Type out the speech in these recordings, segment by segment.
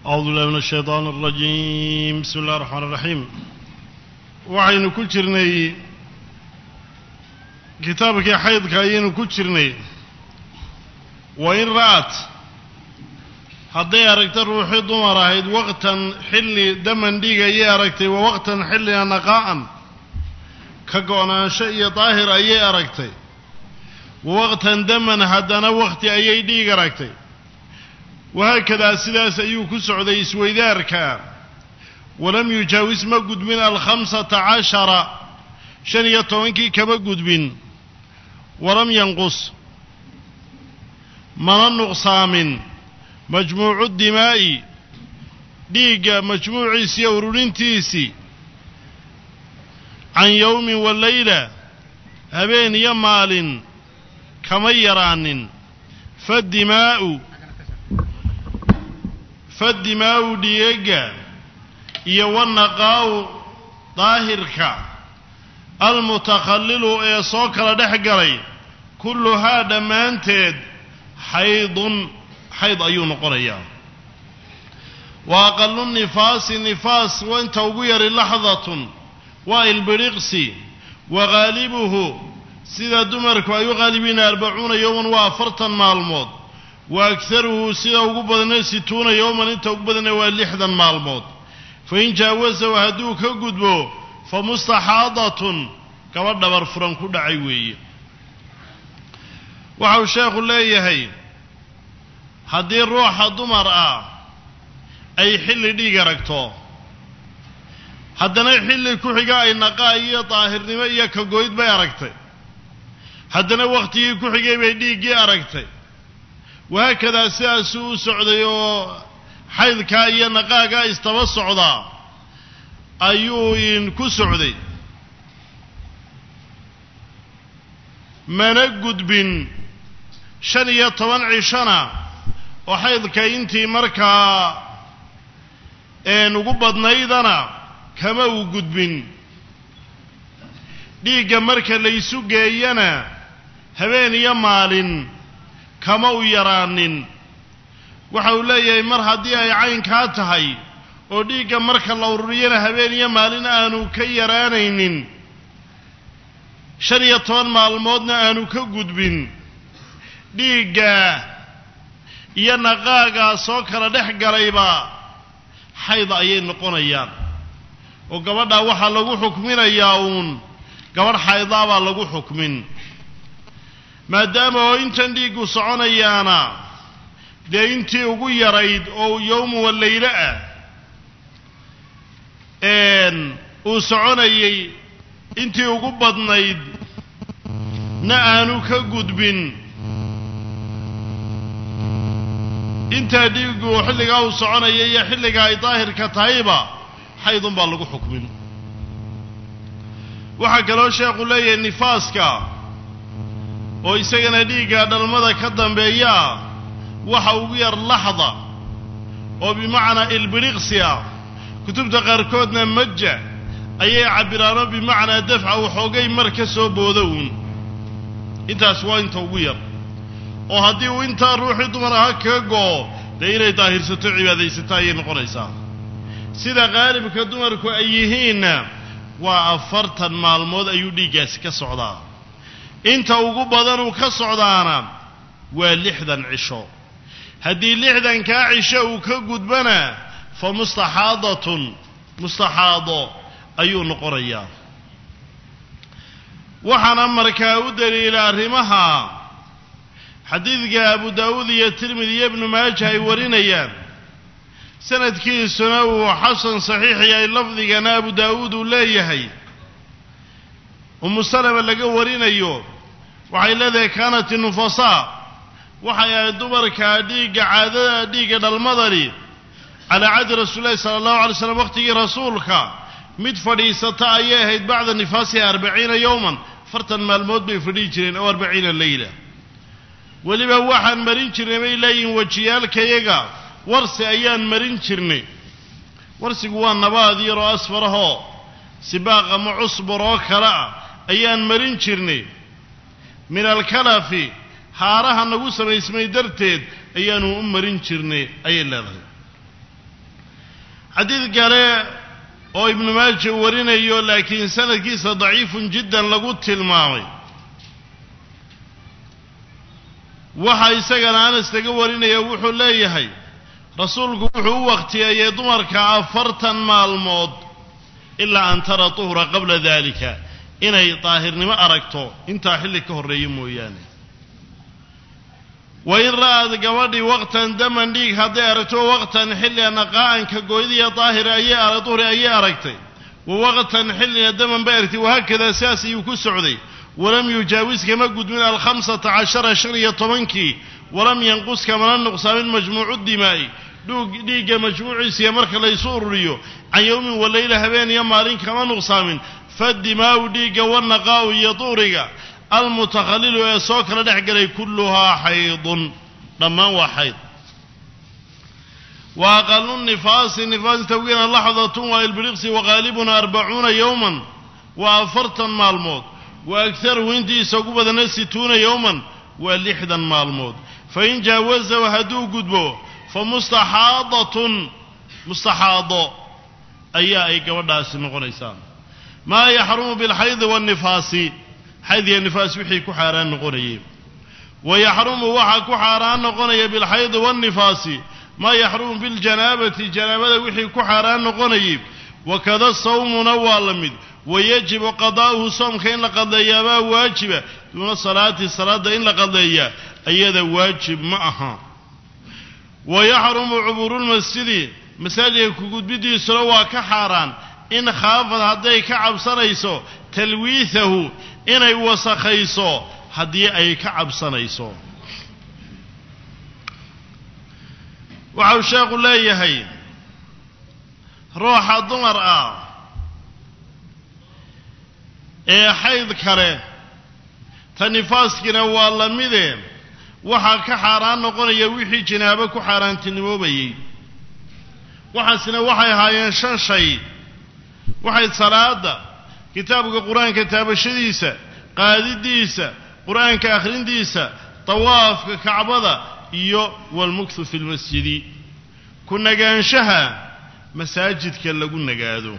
أعوذ بالله من الشيطان الرجيم بسم الله الرحمن الرحيم waxaynu ku jirnay kitaabkii xaydka ayaynu ku jirnay wa in ra'at hadday aragta ruuxii dumar ahayd waqtan xilli daman dhiig ayay aragtay wa waqtan xillina naqaa'an ka go'naansho iyo daahir ayay aragtay wa waqtan daman haddana waqti ayay dhiig aragtay wahaakadaa sidaas ayuu ku socday isweydaarka walam yujaawis ma gudbin alkhamsata cashara shan iyo tobankii kama gudbin walam yanqus mana nuqsaamin majmuucu dimaa'i dhiigga majmuuciisi iyo ururintiisii can yowmin wa leyla habeen iyo maalin kama yaraanin fadimaa'u fadimaa'u dhiigagga iyo wanaqaa'u daahirka almutakhallilu ee soo kala dhex galay kulluhaa dhammaanteed xaydun xayd ayuu noqonayaa wa aqalu nifaasi nifaas inta ugu yari laxdatun waa ilbiriqsi wa ghaalibuhu sida dumarku ay u qaalibiina arbacuuna yowman waa afartan maalmood wa agharuhu sida ugu badana situuna yowman inta ugu badana waa lixdan maalmood fain jaawasahu hadduu ka gudbo fa mustaxaadatun gabadh dhabar furan ku dhacay weeye waxa uu sheekhu leeyahay haddii ruuxa dumar ah ay xilli dhiig aragto haddana xilli ku xiga ay naqaa iyo daahirnimo iyo kagoyd bay aragtay haddana wakhtigii ku xigay bay dhiiggii aragtay wahaakadaa sidaasuu u socday oo xaydkaa iyo naqaagaa istaba socdaa ayuu in ku socday mana gudbin shan iyo toban cishona oo xaydka intii markaa een ugu badnaydana kama uu gudbin dhiigga marka laysu geeyana habeen iyo maalin kama u yaraanin waxa uu leeyahay mar haddii ay caynkaa tahay oo dhiigga marka la ururiyana habeen iyo maalin aanu ka yaraanaynin shan iyo toban maalmoodna aanu ka gudbin dhiigga iyo naqaagaa soo kala dhex galayba xayd ayay noqonayaan oo gabadhaa waxaa lagu xukminayaa uun gabadh xaydaabaa lagu xukmin maadaama oo intan dhiiggu soconayaana dee intii ugu yarayd oo yowmu wa laylo ah uu soconayay intii ugu badnayd na aanu ka gudbin intaa dhiiggu xilligaa uu soconaya iyo xilliga ay daahirka tahayba xaydun baa lagu xukmin waxaa kaloo sheekhu leeyahay nifaaska oo isagana dhiigga dhalmada ka dambeeyaa waxa ugu yar laxda oo bimacnaa ilbiriqsi ah kutubta qaarkoodna maja ayay cabbiraano bimacnaa dafca waxoogay mar ka soo boodo uun intaas waa inta ugu yar oo haddii uu intaa ruuxii dumar aha kaga go'o dee inay daahirsato cibaadaysato ayay noqonaysaa sida qaalibka dumarku ay yihiinna waa afartan maalmood ayuu dhiiggaasi ka socdaa inta ugu badanuu ka socdaana waa lixdan cisho haddii lixdankaa cisho uu ka gudbana fa mustaxaadatun mustaxaado ayuu noqonayaa waxaana markaa u daliila arrimaha xadiidka abu daawuud iyo tirmidi iyo ibnu maaja ay warinayaan sanadkiisuna uu xasan saxiix yahay lafdigana abu daawuud uu leeyahay umu salama laga warinayo waxay leedahay kaanat inufasaa waxay ahayd dumarka dhiigga caadada dhiigga dhalmadani calaa cahdi rasuulillahi sala allahu alay slam waqtigii rasuulka mid fadhiisata ayay ahayd bacda nifaasiha arbaciina yowman afartan maalmood bay fadhihi jireen oo arbaciina leyla weliba waxaan marin jirnay bay leeyihin wejiyaalkayaga warsi ayaan marin jirnay warsigu waa nabaad yaroo asfarahoo sibaaq ama cusbur oo kale ah ayaan marin jirnay min alkalafi haaraha nagu samaysmay darteed ayaanu u marin jirnay ayay leedahay xadiid kale oo ibnu maaja warinayo laakiin sanadkiisa daciifun jiddan lagu tilmaamay waxa isagana anas laga warinaya wuxuu leeyahay rasuulku wuxuu u wakhtiyeeyey dumarka afartan maalmood ilaa an tara tuhra qabla dalika inay daahirnimo aragto intaa xilli ka horreeya mooyaane wa in ra'ad gabadhii waqtan daman dhiig hadday aragto waqtan xilliga naqaa'anka gooydiya daahira ayay ara duhri ayay aragtay wa waqtan xillina daman bay aragtay wahaakadaa sidaas ayuu ku socday walam yujaawis kama gudmin alkhamsata cashara shan iyo tobankii walam yanqus kamana nuqsaamin majmuucu dimaa'i dhuug dhiigga majmuuciisiya marka laysu ururiyo can yowmin waleyla habeen iyo maalin kama nuqsaamin fadimaa'u dhiigga wanaqaa'u iyo duhriga almutakhalilu ee soo kala dhex galay kulluhaa xaydun dhammaan waa xayd wa aqalu nifaasi nifaasi tawgiina laxdatun waa ilbiriqsi waqaalibuna arbacuuna yowman waa afartan maalmood wa agharuhu intiisa ugu badana situuna yowman waa lixdan maalmood fain jaawazahu hadduu gudbo fa mustaxaadatun mustaxaado ayaa ay gabadhaasi noqonaysaa maa yaxrumu bilxaydi waannifaasi xayd iyo nifaas wixii ku xaaraan noqonayay wa yaxrumu waxaa ku xaaraan noqonaya bilxaydi waannifaasi maa yaxrumu biljanaabati janaabada wixii ku xaaraan noqonayay wakada sawmuna waa la mid wayajibu qadaa'uhu soomka in la qadleeyaabaa waajiba duuna salaati salaadda in la qadleeyaa ayada waajib ma aha wa yaxrumu cubuurulmasjidi masaajidka kugudbidiisuna waa ka xaaraan in khaafad hadday ka cabsanayso talwiihahu inay wasakhayso haddii ay ka cabsanayso waxau sheekhu leeyahay ruuxa dumar ah ee xayd kale ta nifaaskina waa la mide waxaa ka xaaraan noqonaya wixii jinaabo ku xaaraantinimoobayey waxaasina waxay ahaayeen shan shay waxay salaada kitaabka qur-aanka taabashadiisa qaadidiisa qur-aanka akhrindiisa tawaafka kacbada iyo walmukhu fi lmasjidi ku nagaanshaha masaajidka lagu nagaado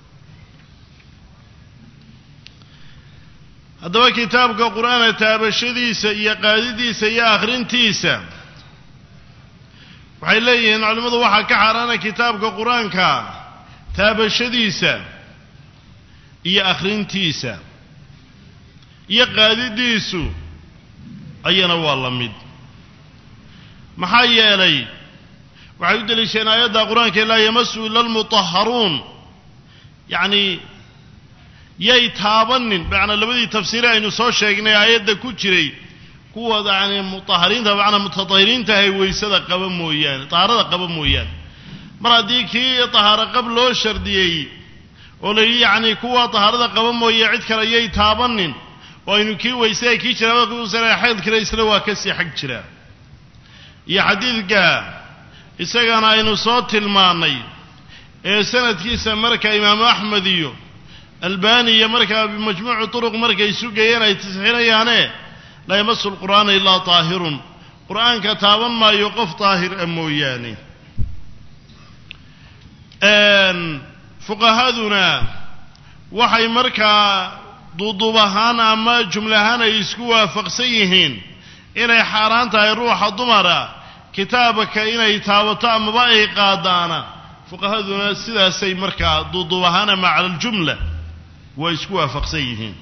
haddaba kitaabka qur-aanka taabashadiisa iyo qaadidiisa iyo akhrintiisa waxay leeyihiin culimmadu waxaa ka xaaraana kitaabka qur-aanka taabashadiisa iyo akhrintiisa iyo qaadidiisu ayana waa la mid maxaa yeelay waxay u deliisheen aayadda qur-aanka laa yamasu ila almutahharuun yacni yay taabanin macnaa labadii tafsiire aynu soo sheegnay aayadda ku jiray kuwa yani mutahariinta macnaa mutatahiriinta ahay waysada qaba mooyaane tahaarada qaba mooyaane mar haddii kii tahaaro qab loo shardiyey oo la yidhi yacni kuwa tahaarada qaba mooye cid kale yay taabanin oo aynu kii waysay kii janaabada kuusana xayd kale isna waa kasii xag jiraa iyo xadiidka isagana aynu soo tilmaannay ee sanadkiisa marka imaamu axmed iyo albani iyo markaa bimajmuuci turuq markay sugayeen ay tasxiinayaane laa yamasu lqur'aana ilaa taahirun qur'aanka taaban maayo qof daahir a mooyaane fuqahaduna waxay markaa duuduub ahaan ama jumle ahaan ay isku waafaqsan yihiin inay xaaraan tahay ruuxa dumara kitaabka inay taabato amaba ay qaadaana fuqahaduna sidaasay markaa duuduub ahaan ama cala aljumla way isku waafaqsan yihiin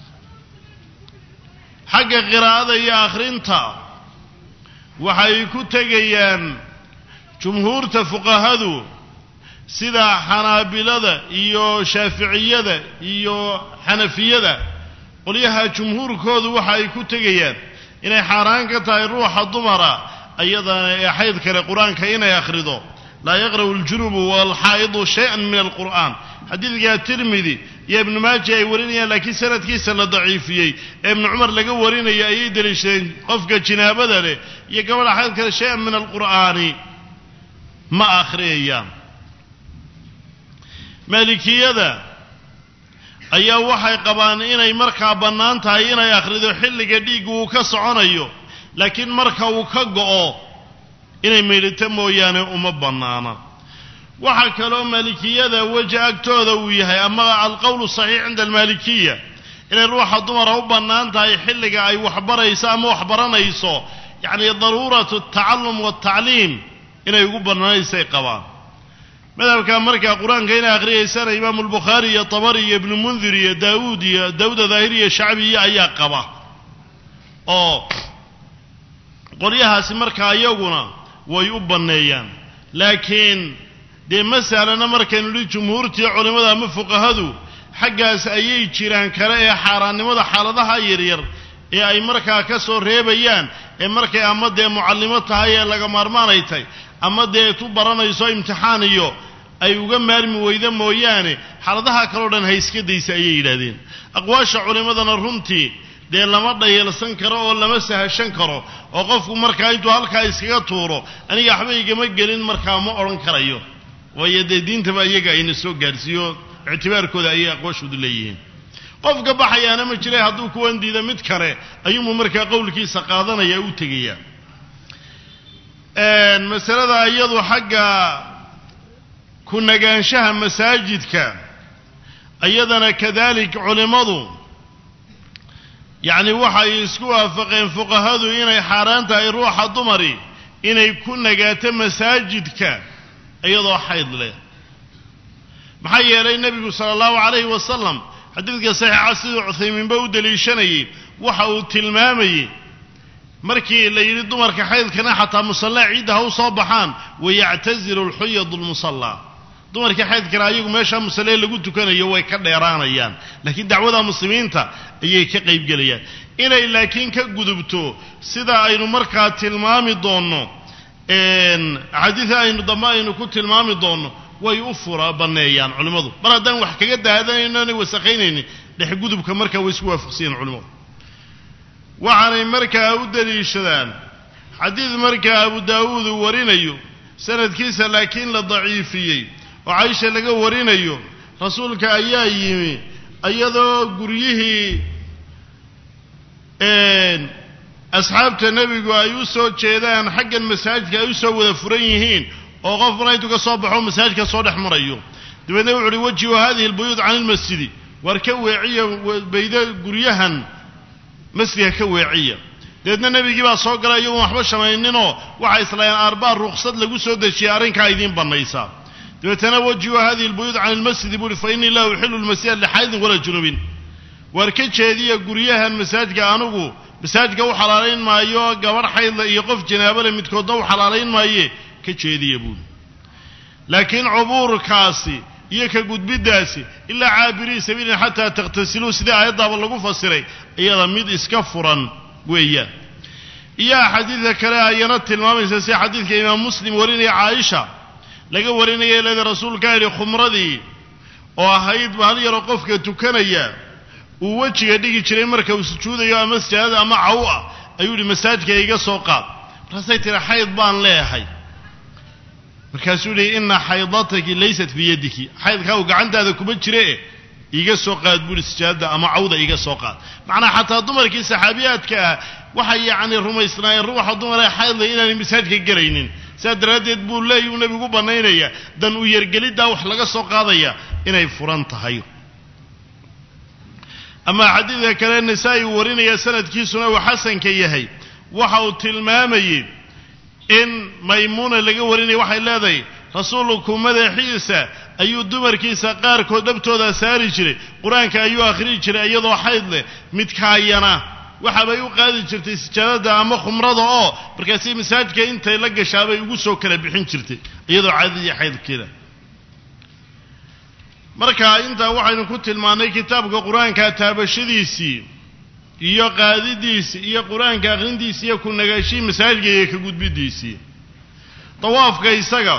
xagga qiraa'ada iyo akhrinta waxay ku tegayaan jumhuurta fuqahadu sida xanaabilada iyo shaaficiyada iyo xanafiyada qolyaha jumhuurkoodu waxa ay ku tegayaan inay xaaraan ka tahay ruuxa dumara ayadana ee xayd kale qur-aanka inay akhrido laa yaqra'u aljunubu waalxaa'idu shay-an min alqur'aan xadiidka tirmidi iyo ibnu maaja ay warinayaan laakiin sanadkiisa la daciifiyey ee ibnu cumar laga warinaya ayay deliishadeen qofka jinaabada leh iyo gabadha xayd kale shay-an min alqur'aani ma akhriyayaan maalikiyada ayaa waxay qabaan inay markaa bannaan tahay inay akhrido xilliga dhiigga uu ka soconayo laakiin marka uu ka go'o inay meydhito mooyaane uma bannaana waxaa kaloo maalikiyada weji agtooda uu yahay ama alqowlu saxiix cinda almaalikiya inay ruuxa dumara u bannaan tahay xilliga ay waxbarayso ama waxbaranayso yacni daruuratu altacallum waaltacliim inay ugu bannaanaysay qabaan madhabka markaa qur-aanka inay akhriyaysana imaamu albukhaari iyo tabari iyo ibnu mundir iyo daawuud iyo daawuda daahir iyo shacbiya ayaa qaba oo qolyahaasi markaa iyaguna way u banneeyaan laakiin dee masalana markaynu dhi jumhuurtii culimmada ama fuqahadu xaggaas ayay jiraan kale ee xaaraannimada xaaladaha yaryar ee ay markaa ka soo reebayaan ee markay ama dee mucallimo tahay ee laga maarmaanay tahay ama dee tu baranayso imtixaan iyo ay uga maarmi weyda mooyaane xaaladaha kaleo dhan ha iska daysa ayay yidhaahdeen aqwaasha culimmadana runtii dee lama dhayeelsan karo oo lama sahashan karo oo qofku markaa intuu halkaa iskaga tuuro aniga waxba igama gelin markaa ma odhan karayo waayo dee diintaba iyaga ayna soo gaadhsiiyo ictibaarkooda ayay aqwaashoodu leeyihiin qofka baxayaana ma jiray hadduu kuwan diida mid kale ayuunbu markaa qowlkiisa qaadanaya u tegaya masalada iyadu xagga ku nagaanshaha masaajidka iyadana kadalik culimmadu yacni waxay isku waafaqeen fuqahadu inay xaaraan tahay ruuxa dumari inay ku nagaato masaajidka iyadoo xayd leh maxaa yeelay nebigu sala allahu calayhi wasalam xadiidka saxiixa siduu cuthaymiinba u deliishanayey waxa uu tilmaamayey markii la yidhi dumarka xaydkana xataa musallaa ciidda ha u soo baxaan wayactasilu lxuyadu lmusallaa dumarkii xaydkana ayagu meeshaa musallee lagu tukanayo way ka dheeraanayaan laakiin dacwada muslimiinta ayay ka qaybgelayaan inay laakiin ka gudubto sida aynu markaa tilmaami doonno axaadiida aynu dambe aynu ku tilmaami doonno way u fura banneeyaan culimmadu mar haddaan wax kaga daadanayno aanay wasakhaynaynin dhexgudubka markaa way isku waafaqsiyeen culimmadu waxaanay markaa u daliishadaan xadiid markaa abu daawuud uu warinayo sanadkiisa laakiin la daciifiyey oo caisha laga warinayo rasuulka ayaa yimi iyadoo guryihii asxaabta nebigu ay u soo jeedaan xaggan masaajidka ay u soo wada furan yihiin oo qofkuna intuu ka soo baxo masaajidka soo dhex marayo dabeedna wuxu uhi wajihu hadihi albuyuud can ilmasjidi waar ka weeciya bayda guryahan masjidka ka weeciya dabeedna nebigii baa soo galay iyagoon waxba shamayninoo waxay islaayeen arbaa ruksad lagu soo dejiyay arrinkaa idiin bannaysaa dabeetana wajihu hadihi albuyuud can ilmasjidi buu uhi fa innii laa uxilu lmasjida lixaydin walaa junubin waar ka jeediya guryahan masaajidka anugu masaajidka u xalaalayn maayo gabadh xaydla iyo qof janaabale midkoodna u xalaalayn maaye ka jeediya buuli laakiin cubuurkaasi iyo ka gudbiddaasi ilaa caabirii sabiilin xataa takhtasiluu sidii aayaddaaba lagu fasiray iyada mid iska furan weeyaan iyo axaadiidka kale ayana tilmaamaysa sida xadiidka imaam muslim warinaya caaisha laga warinaya leeda rasuulkaa yidhi khumradii oo ahayd hal yaroo qofka tukanaya uu wejiga dhigi jiray marka uu sujuudayo ama sajaadada ama caw ah ayuu yihi masaajidka iga soo qaad markaasay tihi xayd baan leeyahay markaasuu yihi ina xaydataki laysat biyadiki xaydkaa uu gacantaada kuma jire iga soo qaad buuhi sajaadada ama cawda iga soo qaad macnaa xataa dumarkii saxaabiyaadka ah waxay yacni rumaysnaayeen ruuxa dumaree xaydla inaanay masaajidka gelaynin sidaa daraaddeed buu leey uu nebigu bannaynaya dan u yergeliddaa wax laga soo qaadaya inay furan tahay ama xadiidka kale nasaa-i uu warinaya sanadkiisuna uu xasanka yahay waxa uu tilmaamayey in maymuuna laga warinaya waxay leedahay rasuulku madaxiisa ayuu dumarkiisa qaarkood dhabtooda saari jiray qur-aanka ayuu akhriyi jiray iyadoo xayd leh midkaayana waxaabay u qaadi jirtay sijaadada ama khumrada oo markaasi masaajidka intay la gashaabay ugu soo kala bixin jirtay iyadoo caadadii xaydkeeda marka intaa waxaynu ku tilmaannay kitaabka qur-aanka taabashadiisii iyo qaadidiisii iyo qur-aanka akhrintiisii iyo ku nagaashihii masaajidka iyo ka gudbidiisii dawaafka isaga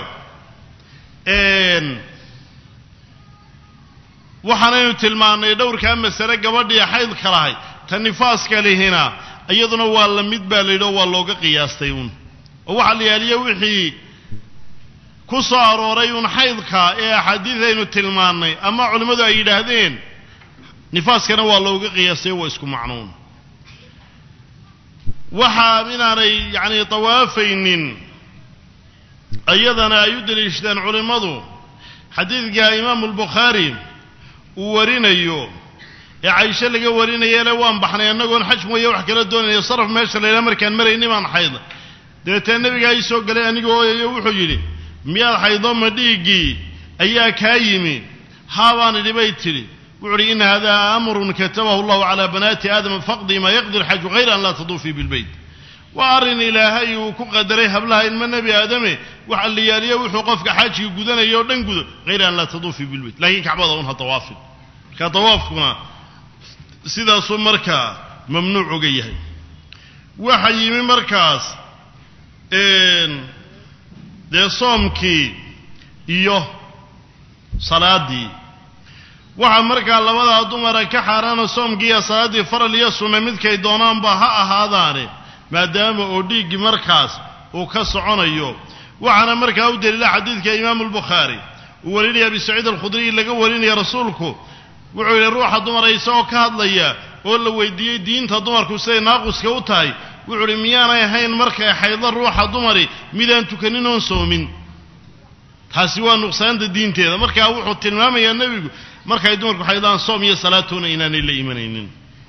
waxaanaynu tilmaannay dhowrkaa masale gabadhii xaydka lahay ta nifaaska lihina iyaduna waa la mid baa la yidhi oo waa looga qiyaastay uun oo waxaa la yaaliya wixii ku soo arooray uun xaydka ee axaadiid aynu tilmaannay ama culimmadu ay yidhaahdeen nifaaskana waa looga qiyaastay waa isku macnuun waxaa inaanay yacni dawaafaynin iyadana ay u deliishadeen culimmadu xadiidka imaamu albukhaari uu warinayo ee caysho laga warinayele waan baxnay annagoon xaj mooye wax kala doonayo saraf meesha la yidhaha markaan marayni baan xayd dabeetee nabigaa ii soo galay anigoo ooyayo wuxuu yidhi miyaad xaydo ma dhiiggii ayaa kaa yimi haabaan idhi bay tidhi wuxu uhi in hada amrun katabahu allahu calaa banaati aadama faqdii maa yaqdi lxaju hayra an laa taduufii bilbeyt waa arrin ilaahay uu ku qadaray hablaha ilmo nebi aadame wax alliyaaliyo wuxuu qofka xaajiga gudanaya oo dhan gudo hayra an laa taduufii bilbeyt laakiin kacbada un ha dawaafin marka dawaafkuna sidaasuu markaa mamnuuc uga yahay waxa yimi markaas dee soomkii iyo salaaddii waxaa markaa labadaa dumara ka xaaraana soomkii iyo salaaddii faral iyo sunna midkay doonaanba ha ahaadaane maadaama oo dhiiggii markaas uu ka soconayo waxaana markaa u daliila xadiidka imaamu albukhaari uu warinaya abi saciid alkhudriy laga warinaya rasuulku wuxuu yidhi ruuxa dumara isagoo ka hadlaya oo la weydiiyey diinta dumarku siday naaquska u tahay wuxuu uhi miyaanay ahayn markay xaydlo ruuxa dumari midaan tukanin oon soomin taasi waa nuqsaanta diinteeda markaa wuxuu tilmaamayaa nebigu markay dumarku xaydlaan soom iyo salaatoona inaanay la imanaynin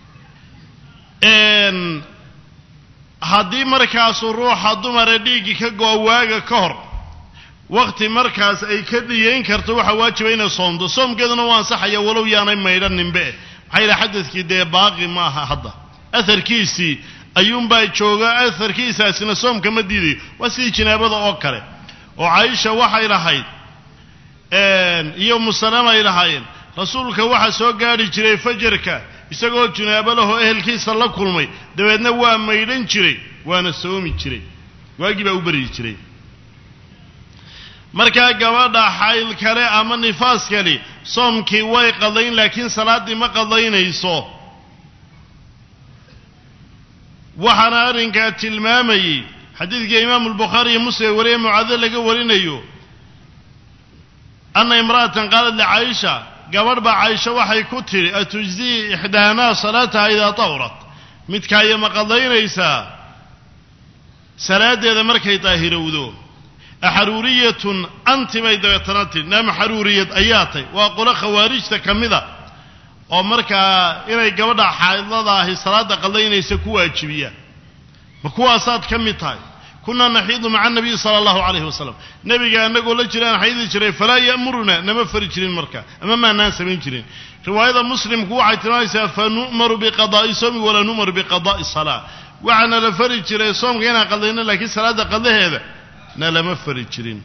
haddii markaasu ruuxa dumara dhiiggii ka go-o waaga ka hor wakti markaas ay ka dhiyeyn karto waxaa waajiba inay soomto soomkeeduna waa ansaxaya walow yaanay maydhaninbe maxaa yidhaha xadadkii dee baaqi ma aha hadda aharkiisii ayuunbaa jooga aharkiisaasina soomka ma diidayo waa sidii jinaabada oo kale oo caaisha waxay lahayd iyo musalama ay lahaayeen rasuulka waxaa soo gaadhi jiray fajarka isagoo jinaabo lahoo ehelkiisa la kulmay dabeedna waa maydhan jiray waana soomi jiray waagii baa u beryi jiray markaa gabadha xayl kale ama nifaas kali soomkii way qadayn laakiin salaaddii ma qadaynayso waxaana arrinkaa tilmaamayey xadiidka imaamu albukhaari iyo muslim wariye mucaado laga warinayo anna imra'atan qaalat licaayisha gabadh baa caysho waxay ku tidhi atujzii ixdaanaa salaataha idaa tawrat midkaayo ma qadaynaysaa salaaddeeda markay daahirowdo axaruuriyatun anti bay dabeetana tidhi naama xaruuriyad ayaa tay waa qolo khawaarijta ka mida oo markaa inay gabadha xaydlada ahi salaadda qadaynaysa ku waajibiya ma kuwaasaad ka mid tahay kunaa naxiidu maca anabiyi sala allahu calayhi wasalam nebiga annagoo la jiraan xaydi jiray falaa ya'muruna nama fari jirin marka ama maanaan samayn jirin riwaayada muslimku waxay tilmaamaysaa fa nu'maru biqadaa'i soomi walaa nu'maru biqadaa'i salaa waxaana la fari jiray soomka inaan qadayno laakiin salaadda qadaheeda na lama fari jirin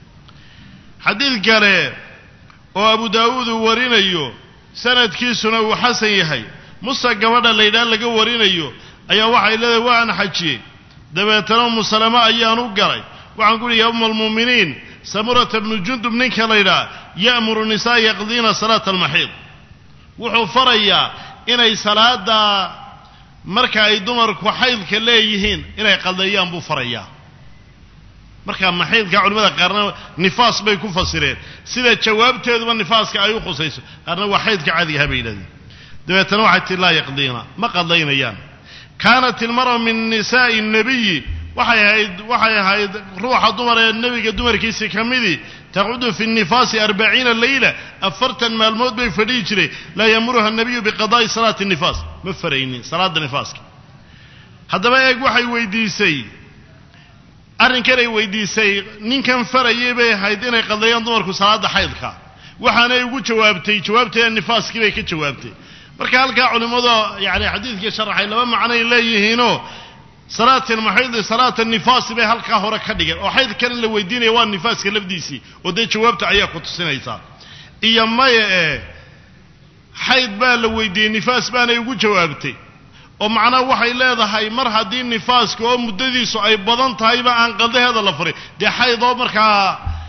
xadiid kale oo abu daawuud uu warinayo sanadkiisuna uu xasan yahay musa gabadha laydhaha laga warinayo ayaa waxay leedahay waan xajiyey dabeetana umu salama ayaan u galay waxaan ku uhi ya uma almu'miniin samurata bnu jundub ninka laydhaha ya'muru nisaa yaqdiina salaata almaxiid wuxuu farayaa inay salaada marka ay dumarku xaydka leeyihiin inay qadeeyaan buu farayaa marka maxiidka culimada qaarna nifaas bay ku fasireen sida jawaabteeduba nifaaska ay u khusayso qaarna waa xaydka caadigaha bay yidhahdeen dabeetana waxay tii laa yaqdiina ma qadaynayaan kaanat ilmara min nisaa'i nabiyi waxay ahayd waxay ahayd ruuxa dumar ee nebiga dumarkiisi ka midii taqudu fi nifaasi arbaciina leyla afartan maalmood bay fadhihi jiray laa yamuruha nabiyu biqadaa'i salaati nifaas ma faraynin salaada nifaaska haddaba eeg waxay weydiisay arrinkanay weydiisay ninkan farayay bay ahayd inay qadayaan dumarku salaada xaydka waxaanay ugu jawaabtay jawaabteeda nifaaskii bay ka jawaabtay marka halkaa culimmadu yani xadiidkii sharaxay laba macnoay leeyihiinoo salaat almaxiidi salaat nifaasi bay halkaa hore ka dhigeen oo xaydkan la weydiinaya waa nifaaska lafdiisii oo dee jawaabta ayaa ku tusinaysaa iyo maya ee xayd baa la weydiiyey nifaas baanay ugu jawaabtay oo macnaha waxay leedahay mar haddii nifaaska oo muddadiisu ay badan tahayba aan qaldaheeda la farin dee xayd oo markaa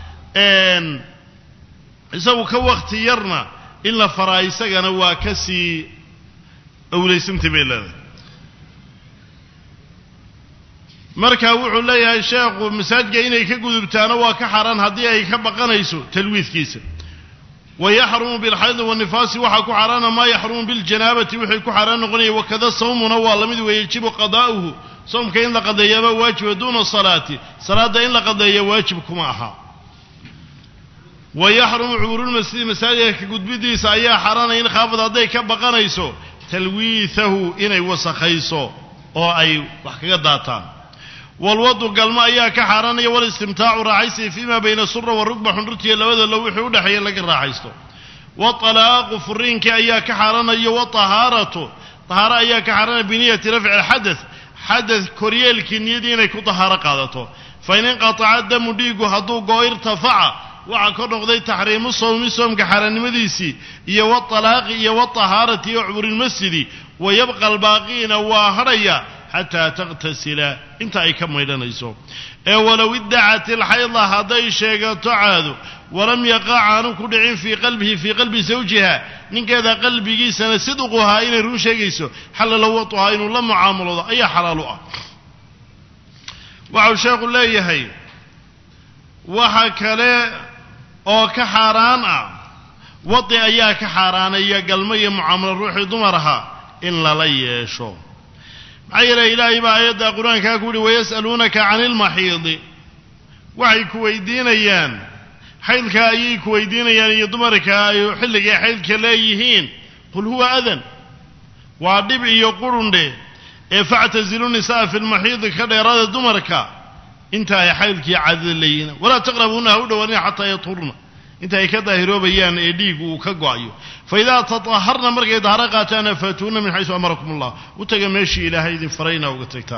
isagu ka wakti yarna in la faraa isagana waa ka sii awlaysantay bay leedahay marka wuxuu leeyahay sheekhu masaajka inay ka gudubtaano waa ka xaaraan haddii ay ka baqanayso talwiidkiisa wayaxrumu bilxaydi wanifaasi waxaa ku xaaraana maa yaxrumu biljanaabati wixii ku xaaraan noqonaya wakada sawmuna waa lamid weeye yajibu qadaa'uhu soomka in la qadeeyaba waajiba duuna salaati salaadda in la qadeeya waajib kuma aha wa yaxrumu cubuurulmasjidi masaajidka ka gudbidiisa ayaa xaaraanaya in khaafad hadday ka baqanayso talwiithahu inay wasakhayso oo ay wax kaga daataan walwadu galmo ayaa ka xaaraanaya walistimtaacu raaxaysi fiima bayna sura wa rugba xundhurtiiyo labada lo wixii udhexeeya laga raaxaysto watalaaqu furiinkii ayaa ka xaaraanaya watahaaratu tahaaro ayaa ka xaaraanaya biniyati rafci alxadath xadath koryeelkii niyadii inay ku tahaaro qaadato fa in inqataca damu dhiigu hadduu go irtafaca waxaa ka noqday taxriimu sawmi soomka xaaraannimadiisii iyo watalaaqi iyo watahaarati iyo cuburilmasjidi wa yabqa albaaqiina waa hadhaya xataa takhtasila inta ay ka maydhanayso ee walow iddacat ilxayda hadday sheegato caado walam yaqac aanu ku dhicin fii qalbihi fii qalbi zawjiha ninkeeda qalbigiisana sidquhaa inay run sheegayso xalala watuhaa inuu la mucaamaloodo ayaa xalaal u ah waxau sheekhu leeyahay waxa kale oo ka xaaraan ah wadi ayaa ka xaaraanaya galmo iyo mucaamalo ruuxii dumar ahaa in lala yeesho maxaa yeelay ilaahay baa aayadda qur-aankaa ku yihi wayas'aluunaka cani ilmaxiidi waxay ku weydiinayaan xaydka ayay ku weydiinayaan iyo dumarka ay xilligay xaydka leeyihiin qul huwa adan waa dhib iyo qurundhe ee factazilu nisaa fi lmaxiidi ka dheeraada dumarka inta ay xaydkii caadada leeyihiin walaa taqrabuuna ha u dhowaanina xataa yathurna inta ay ka daahiroobayaan ee dhiigu uu ka go-ayo fa idaa tataharna markay daharo qaataana faatuuna min xaysu amarakum allah u taga meeshii ilaahay idin farayna uga tagtaan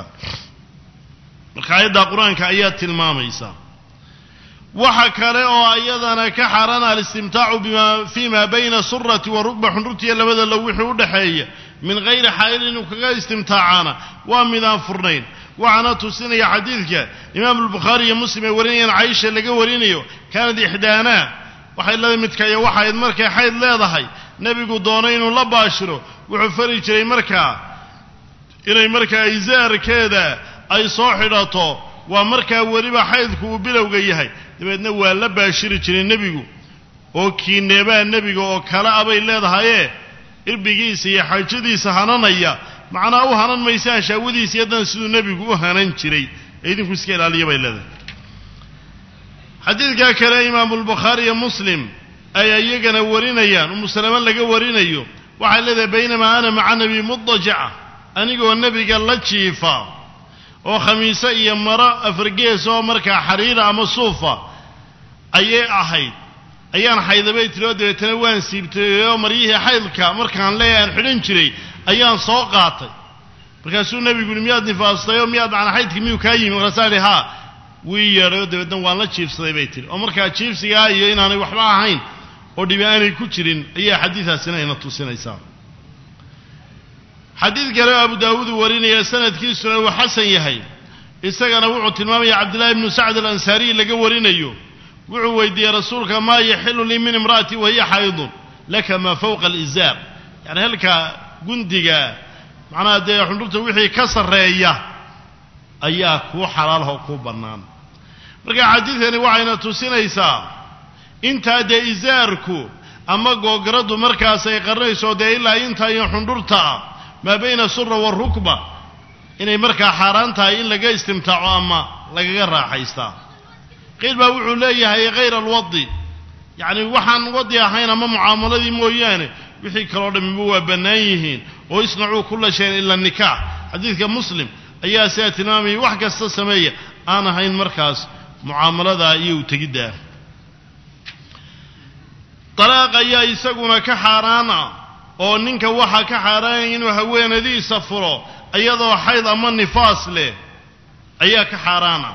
marka aayadda qur-aanka ayaa tilmaamaysa waxa kale oo ayadana ka xaaraan alistimtaacu bima fii ma bayna surati wa rugba xundhurtiiyo labada low wixii udhexeeya min hayri xaa'il inuu kaga istimtaacaana waa midaan furnayn waxaana tusinaya xadiidka imaamu albukhaari iyo muslim ay warinayaan caisha laga warinayo kaanad ixdaanaa waxay leedahay midkaya waxayd markay xayd leedahay nebigu doonay inuu la baashiro wuxuu fari jiray markaa inay markaa isaarkeeda ay soo xidhato waa markaa weliba xaydku uu bilowga yahay dabeedna waa la baashiri jiray nebigu oo kiineebaa nebiga oo kale abay leedahayee irbigiisa iyo xaajadiisa hananaya macnaa u hanan maysaan shaawadiisa yadan siduu nebigu u hanan jiray ee idinku iska ilaaliya bay leedahay xadiidkaa kale imaamu albukhaari iyo muslim ay iyagana warinayaan umu salame laga warinayo waxay leedahay baynamaa ana maca nebi mudajaca anigoo nebiga la jiifa oo khamiise iyo maro afargees oo markaa xariira ama suufa ayay ahayd ayaan xaydabay tiri oo dabeetana waan siibtay oo maryihii xaydka markaan leeyahay aan xidhan jiray ayaan soo qaatay markaasuu nebigu yihi miyaad nifaastay oo miyaad macnaa xaydkii miyuu kaa yimi markaasaan ihi haa wii yeedhay oo dabeedna waan la jiifsaday bay tihi oo markaa jiifsigaa iyo inaanay waxba ahayn oo dhibi aanay ku jirin ayaa xadiidaasina ina tusinaysaa xadiid kale oo abu daawuud uu warinaya sanadkiisuna uu xasan yahay isagana wuxuu tilmaamaya cabdillahi ibnu sacd alansaariy laga warinayo wuxuu weydiiyey rasuulka maa yaxilu lii min imra'ati wahiya xaydun laka maa fawqa alizaar yani halka gundiga macnaha dee xundhurta wixii ka sarreeya ayaa kuu xalaalah oo kuu bannaan marka xadiidkani waxayna tusinaysaa intaa dee isaarku ama googaraddu markaas ay qarinayso dee ilaa intaa iyo xundhurta ah maa bayna sura warukba inay markaa xaaraan tahay in laga istimtaaco ama lagaga raaxaystaa qiil baa wuxuu leeyahay hayra alwadi yacni waxaan wadi ahayn ama mucaamaladii mooyaane wixii kaloo dhammiba waa bannaan yihiin oo isnacuu kulla shayin ila nikaax xadiidka muslim ayaa sidaa tilmaamayay wax kasta sameeya aan ahayn markaas mucaamaladaa iyo utegiddaa dalaaq ayaa isaguna ka xaaraan ah oo ninka waxaa ka xaaraanaya inuu haweenadiisa furo iyadoo xayd ama nifaas leh ayaa ka xaaraana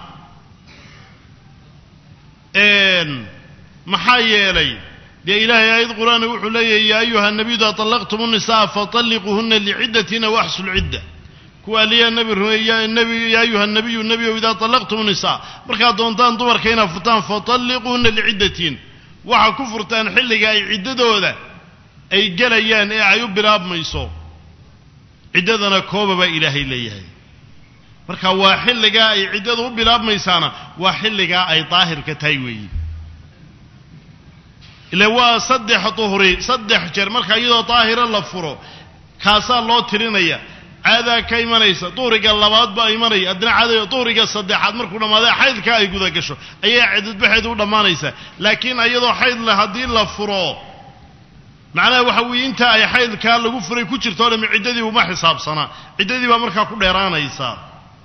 maxaa yeelay dee ilaahay aayad qur-aana wuxuu leeyahay yaa ayuha nabiyu idaa طallaqtum الnisaa faطalliquuhuna licidatina waxsu lcidda kuwa aliyaa nabi rumeeya nabi yaa ayuha nabiyu nebiyow idaa طallaqtum الnisaa markaad doontaan dumarka inaad furtaan faطalliquuhuna licidatin waxaa ku furtaan xilliga ay ciddadooda ay gelayaan ee ay u bilaabmayso ciddadana kooba baa ilaahay leeyahay marka waa xilligaa ay ciddadu u bilaabmaysaana waa xilligaa ay daahirka tahay weeyi ile waa saddex duhri saddex jeer marka iyadoo daahira la furo kaasaa loo tirinaya caadaa ka imanaysa duhriga labaad baa imanaya haddana caada duhriga saddexaad markuu dhammaada xaydka ay guda gasho ayaa cidadbaxeed u dhammaanaysaa laakiin iyadoo xayd leh haddii la furo macnaha waxa weeye inta ay xaydkaa lagu furay ku jirto o dhami ciddadii uma xisaabsanaa ciddadii baa markaa ku dheeraanaysaa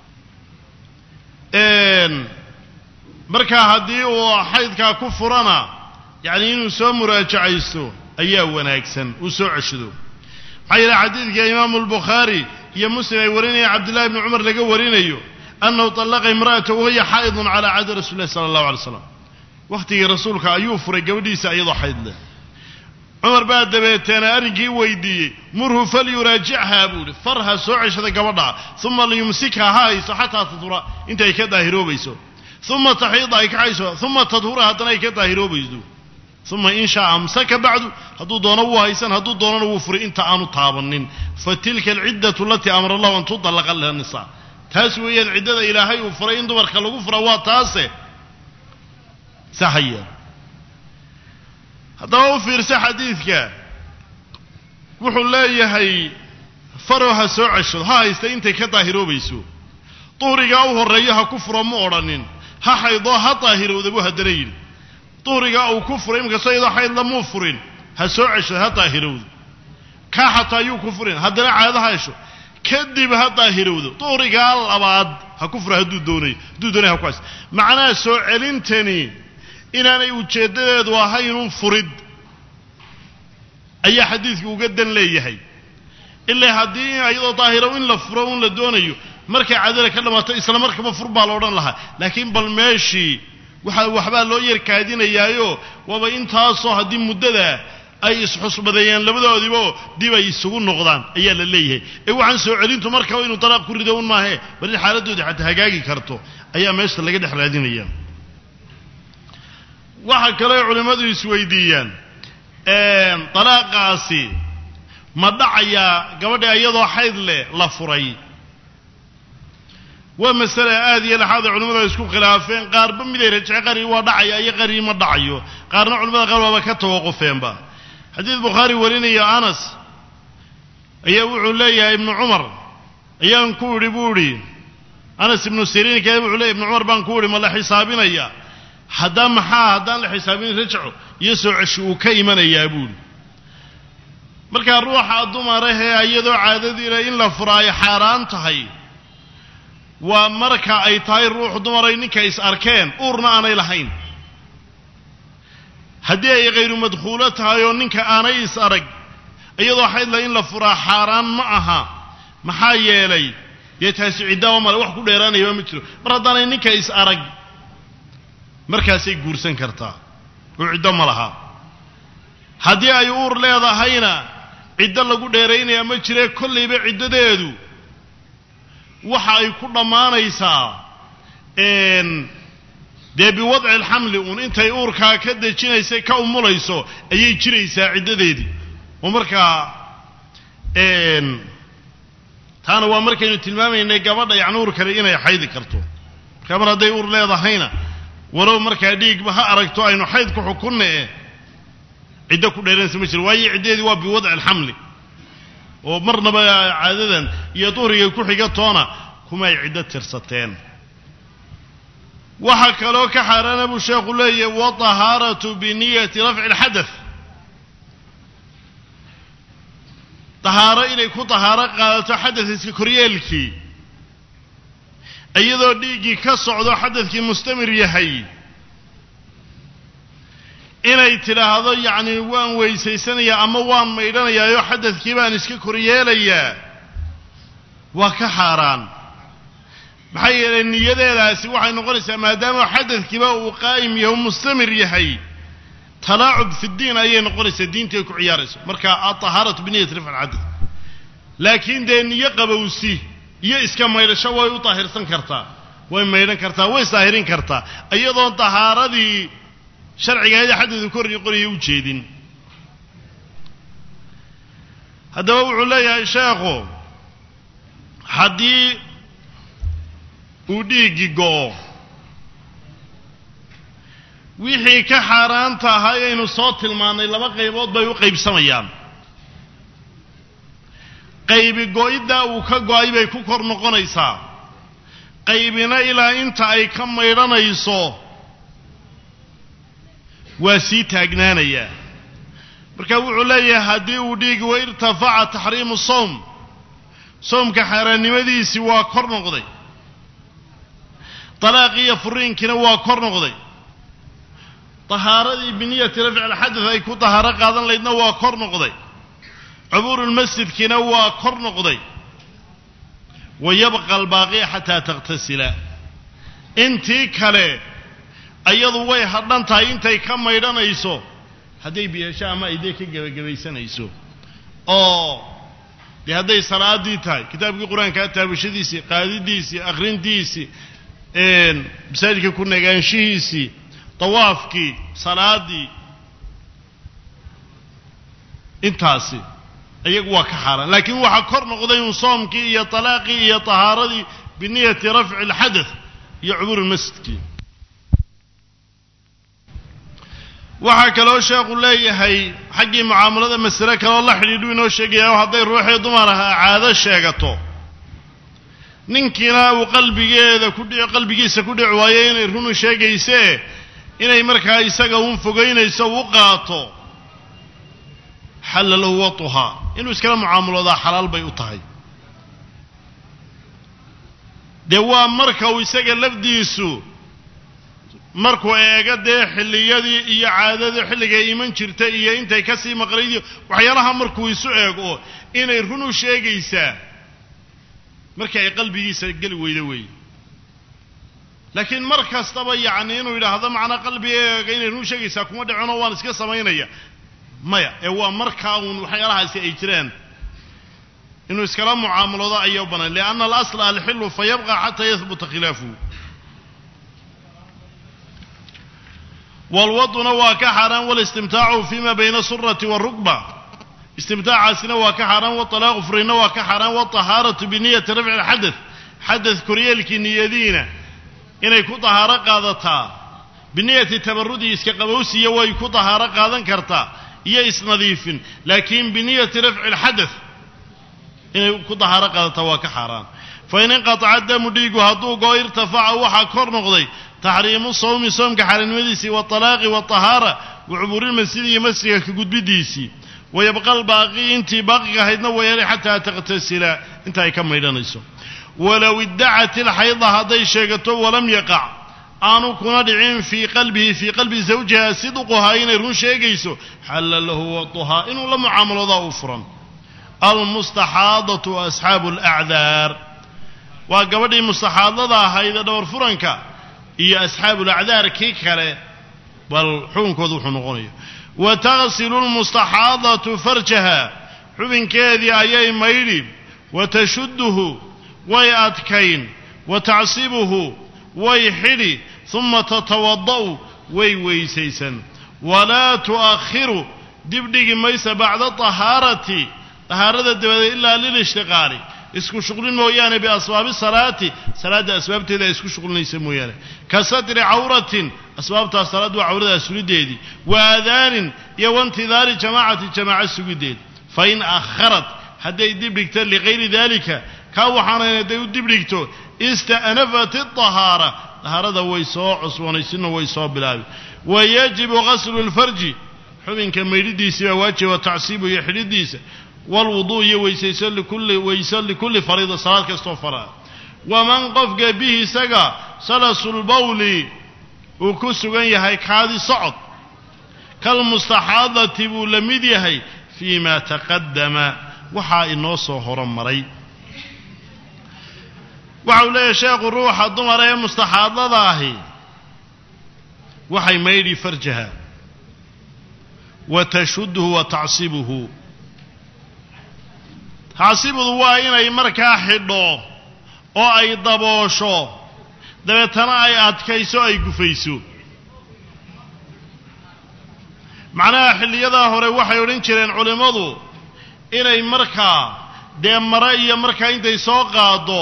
markaa haddii uu xaydkaa ku furana yacni inuu soo muraajacaysto ayaa wanaagsan uu soo ceshado maxaa yeele xadiidka imaamu albukhaari iyo muslim ay warinayaan cabdillahi bni cumar laga warinayo annahu tallaqa imra'atahu wahiya xaa'idun calaa cahdi rasuuli llahi sala allahu alay slam wakhtigii rasuulka ayuu furay gabadhiisa iyadoo xayd leh cumar baa dabeeteena arrinkii weydiiyey murhu falyuraajichaa buu ihi far ha soo ceshada gabadha uma liyumsikha ha hayso xataa tadhura inta ay ka daahiroobayso uma taxiida ay kaxayso uma tadhura haddana ay ka daahiroobayso uma in shaa amsaka bacdu hadduu doono wuu haysan hadduu doonana wuu furay inta aanu taabanin fa tilka alciddatu alatii amara allahu an tudallaqa laha nisaa taas weeyaan ciddada ilaahay uu furay in dumarka lagu fura waa taase saxaya haddaba u fiirsa xadiidka wuxuu leeyahay farow ha soo ceshado ha haysta intay ka daahiroobayso duhrigaa u horreeyo ha ku furo ma odhanin ha xaydoo ha daahirowda buu haddana yidhi duhrigaa uu ku furay inkastoo iyadoo xaydla muu furin ha soo ceshado ha daahirowdo kaa xataa yuu ku furin haddana caado ha hesho kadib ha daahirowdo duhrigaa labaad ha ku furo hadduu doonayo hadduu doonaya ha ku haysto macnaha soo celintani inaanay ujeeddadeedu ahaynun furid ayaa xadiidku uga dan leeyahay ilaa haddii iyadoo daahiro in la furo un la doonayo markay cadala ka dhammaato isla markaba fur baa la odhan lahaa laakiin bal meeshii waxa waxbaa loo yarkaadinayaayo waaba intaasoo haddii muddada ay isxusbadeeyaan labadoodiibo dib ay isugu noqdaan ayaa la leeyahay ee waxaan soo celintu markaba inuu dalaaq ku rido un maahe bal in xaaladdoodii xataa hagaagi karto ayaa meesha laga dhex raadinaya waxaa kaloo culimmadu isweydiiyaan dalaaqaasi ma dhacayaa gabadha iyadoo xayd leh la furay waa masale aad iyo laxaada culimmadu ay isku khilaafeen qaarba miday rajece qarii waa dhacaya iyo qarii ma dhacayo qaarna culimada qaar waaba ka tawaqufeenba xadiid bukhaari warinaya anas ayaa wuxuu leeyahay ibnu cumar ayaan ku idhi buu idhi anas ibnu siriin kee wuxuu leeyahy ibnu cumar baan ku idhi ma la xisaabinaya haddaan maxaa haddaan la xisaabin rajco iyo soo ceshi uu ka imanayaa buuhi markaa ruuxa dumarahee iyadoo caadadiina in la furaayo xaaraan tahay waa marka ay tahay ruux dumaray ninka is arkeen uurna aanay lahayn haddii ay khayru madkhuulo tahay oo ninka aanay is arag iyadoo xaydla in la furaa xaaraan ma aha maxaa yeelay dee taasi ciddaaba male wax ku dheeraanayaba ma jiro mar haddaanay ninka is arag markaasay guursan kartaa oo ciddo ma laha haddii ay uur leedahayna ciddo lagu dheeraynaya ma jiree kollayba ciddadeedu waxa ay ku dhammaanaysaa dee biwadci alxamli uun intay uurkaa ka dejinaysay ka umulayso ayay jiraysaa ciddadeedii oo markaa taana waa markaynu tilmaamaynay gabadha yacni uur kale inay xaydi karto markaa mar hadday uur leedahayna walow markaa dhiigba ha aragto aynu xayd ku xukunna e ciddo ku dheeranaysa ma jiro waayo ciddadeedii waa biwadci alxamli oo marnaba caadadan iyo duhrigay ku xiga toona kumay ciddo tirsateen waxaa kaloo ka xaaraana buu sheekhu leeyahy watahaaratu biniyati rafci alxadath tahaaro inay ku tahaaro qaadato xadadkiska koryeelkii iyadoo dhiiggii ka socdo xadadkii mustamir yahay inay tidhaahdo yacni waan weysaysanayaa ama waan maydhanayaayo xadadkii baan iska koryeelayaa waa ka xaaraan maxaa yeelay niyadeedaasi waxay noqonaysaa maadaama xadadkiiba uu qaa'im yahay u mustamir yahay talaacub fi ddiin ayay noqonaysaa diintay ku ciyaarayso marka alطahaaratu biniyati rifc alxadad laakiin dee niyo qabowsi iyo iska maydhasho way u daahirsan kartaa way maydhan kartaa way isdaahirin kartaa iyadoon tahaaradii sharcigahayd xadadu kor noqonaya u jeedin haddaba wuxuu leeyahay sheekhu haddii uu dhiiggii go'o wixii ka xaaraanta ahaa aynu soo tilmaannay laba qaybood bay u qaybsamayaan qaybi go-iddaa uu ka go-ay bay ku kor noqonaysaa qaybina ilaa inta ay ka maydhanayso waa sii taagnaanayaa marka wuxuu leeyahay haddii uu dhiigi wa irtafaca taxriimu sowm soomka xaaraannimadiisii waa kor noqday dalaaqii iyo furiinkiina waa kor noqday tahaaradii biniyati rafci alxadad ay ku tahaaro qaadan laydna waa kor noqday cubuurulmasjidkiina waa kor noqday wa yabqa albaaqiya xataa takhtasila intii kale ayadu way hadhan tahay intay ka maydhanayso hadday biyasho ama ay dee ka gebagabaysanayso oo dee hadday salaadii tahay kitaabkii qur-aankaa taabashadiisii qaadidiisii akhrintiisii masaajidka ku nagaanshihiisii dawaafkii salaadii intaasi iyagu waa ka xaaraan laakiin waxaa kor noqday un soomkii iyo talaaqii iyo tahaaradii biniyati rafci alxadath iyo cubuurulmasjidkii waxaa kaloo sheekhu leeyahay xaggii mucaamalada masale kaloo la xidhiidhu inoo sheegaya hadday ruuxii dumar ahaa caado sheegato ninkiina uu qalbigeeda ku dhici qalbigiisa ku dhici waayo inay runu sheegaysee inay markaa isaga uun fogaynayso u qaato xalla lahu watuhaa inuu iskala mucaamaloodaa xalaal bay u tahay dee waa marka uu isaga lafdiisu markuu eego dee xilliyadii iyo caadadii xilligay iman jirta iyo intay ka sii maqnaydiyo waxyaalaha markuu isu eego inay run u sheegaysaa markii ay qalbigiisa geli weydo weeye laakiin mar kastaba yacni inuu yidhaahdo macnaa qalbigeega inay run sheegaysaa kuma dhicino waan iska samaynaya maya ee waa markaa uun waxyaalahaasi ay jiraan inuu iskala mucaamaloodo ayaa u bannaan lianna alasla alxilu fa yabqa xataa yahbuta khilaafuhu walwaduna waa ka xaaraan walistimtaacu fima bayna surati warukba istimtaacaasina waa ka xaaraan watalaaqu furina waa ka xaaraan watahaaratu biniyati rafci alxadath xadath koryeelkii niyadiina inay ku tahaaro qaadataa biniyati tabarudi iska qabowsiya way ku tahaaro qaadan kartaa iyo isnadiifin laakiin biniyati rafci alxadath inay ku tahaaro qaadataa waa ka xaaraan fain inqataca damu dhiigu hadduu goo irtafaca waxaa kor noqday taxriimu sawmi soomka xaaraannimadiisii waalaaqi watahaara wacubuurilmasjidi iyo masjidka ka gudbidiisii wayabqa albaaqi intii baaqiga ahaydna wayelay xataa takhtasila inta ay ka maydhanayso walow iddacat ilxayda hadday sheegato walam yaqac aanu kuna dhicin fii qalbihi fii qalbi zawjiha sidquhaa inay run sheegayso xalla lahu waduhaa inuu la mucaamaloodaa u furan almustaxaadatu asxaabu alacdaar waa gabadhii mustaxaadada ahaydee dhowr furanka iyo asxaabulacdaar kii kale bal xukunkooda wuxuu noqonaya wa tagsilu lmustaxaadatu farjaha xubinkeedii ayay maydhi wa tashudduhu way adkayn wa tacsibuhu way xidhi uma tatawada'u way weysaysan walaa tu'akhiru dibdhigi maysa bacda tahaarati tahaarada dabadeed ilaa lilishtiqaali isku shuqlin mooyaane biasbaabi salaati salaadda asbaabteeda ay isku shuqlinaysa mooyaane ka satri cawratin asbaabtaas salaaddu waa cawrada sugideedii wa aadaanin iyo waintidaari jamaacati jamaaca sugideed fain akharat hadday dibdhigto ligayri dalika kaa waxaanayn hadday u dibdhigto ista'nafat iطahaara tahaarada way soo cusboonaysinna way soo bilaabi wa yajibu gaslu lfarji xubinka maydhidiisii baa waajiba tacsiibu iyo xidhidiisa wlwuduu iyo weysayso likulli weyso likulli fariida salaad kastoo faraa waman qofka bihi isaga salasulbawli uu ku sugan yahay kaadi socod kalmustaxaadati buu la mid yahay fii ma taqadama waxaa inoo soo horomaray waxa uu leeyahay sheekhu ruuxa dumar ee mustaxaadada ahi waxay maydhi farjaha wa tashuduhu wa tacsibuhu tacsibudu waa inay markaa xidho oo ay daboosho dabeetana ay adkayso ay gufayso macnaha xilliyadaa hore waxay odhan jireen culimmadu inay markaa dee mare iyo markaa intay soo qaado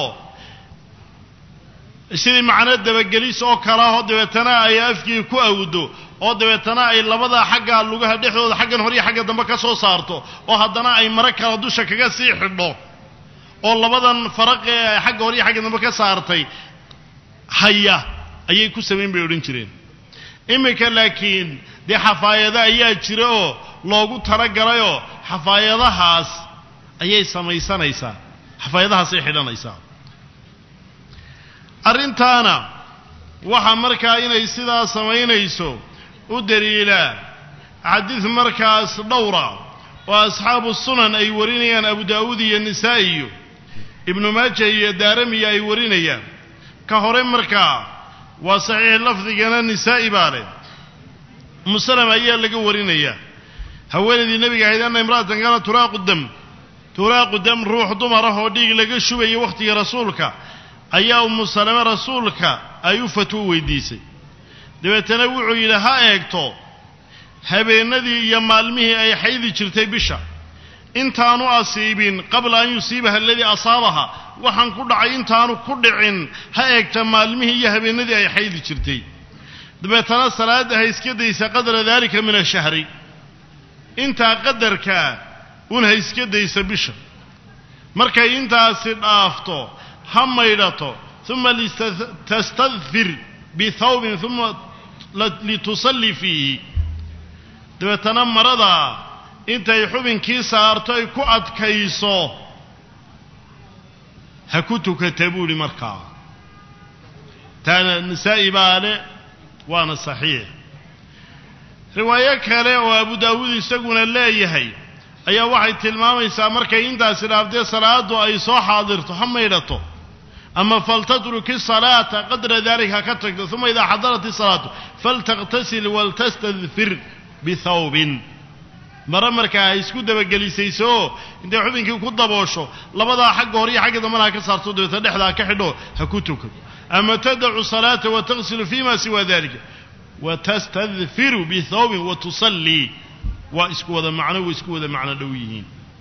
sidii macno dabagelis oo kalaahoo dabeetana ay afkii ku awdo oo dabeetana ay labada xagga lugaha dhexdooda xaggan hore iyo xagga dambe ka soo saarto oo haddana ay mare kala dusha kaga sii xidho oo labadan faraq ee xagga hore iyo xagga dambe ka saartay haya ayay ku samayn bay odhan jireen iminka laakiin dee xafaayado ayaa jira oo loogu talagalayoo xafaayadahaas ayay samaysanaysaa xafaayadahaasay xidhanaysaa arrintaana waxaa markaa inay sidaa samaynayso u daliilaa xadiid markaas dhowra oo asxaabu sunan ay warinayaan abu daa'uud iyo nisaa'i iyo ibnu maaja iyo daaramiya ay warinayaan ka hore markaa waa saxiix lafdigana nisaa'i baa leh umusalama ayaa laga warinayaa haweenaydii nebiga ahayd anna imra'atan kaana turaaqu dam turaaqu dam ruux dumar ah oo dhiig laga shubayo wakhtiga rasuulka ayaa umu salame rasuulka ay u fatwo weydiisay dabeetana wuxuu yidhi ha eegto habeennadii iyo maalmihii ay xaydi jirtay bisha intaanu asiibin qabla an yusiibaha aladii asaabaha waxaan ku dhacay intaanu ku dhicin ha eegta maalmihii iyo habeennadii ay xaydi jirtay dabeetana salaadda ha iska daysa qadra daalika min ashahri intaa qadarkaa un ha iska daysa bisha markay intaasi dhaafto ha maydhato uma tastadfir bithawbin uma litusallii fiihi dabeetana marada intay xubinkii saarto ay ku adkayso ha ku tukata buuhi markaa taana nisaa'i baa le waana saxiix riwaayo kale oo abu daawuud isaguna leeyahay ayaa waxay tilmaamaysaa markay intaasi dhaaftee salaaddu ay soo xaadirto ha maydhato ama faltatruki salaata qadra daalika ha ka tagto uma idaa xadarat isalaatu faltakhtasil waltastadfir bithawbin mare markaa ha isku dabagelisayso intay xubinkii ku daboosho labadaa xagga hore iyo xagga dambana ha ka saarto dabeeta dhexda ha ka xidho ha ku tukan ama tadacu salaata wa taghsilu fima siwa dalika wa tastadfiru bithawbin wa tusallii waa isku wada macno way isku wada macno dhow yihiin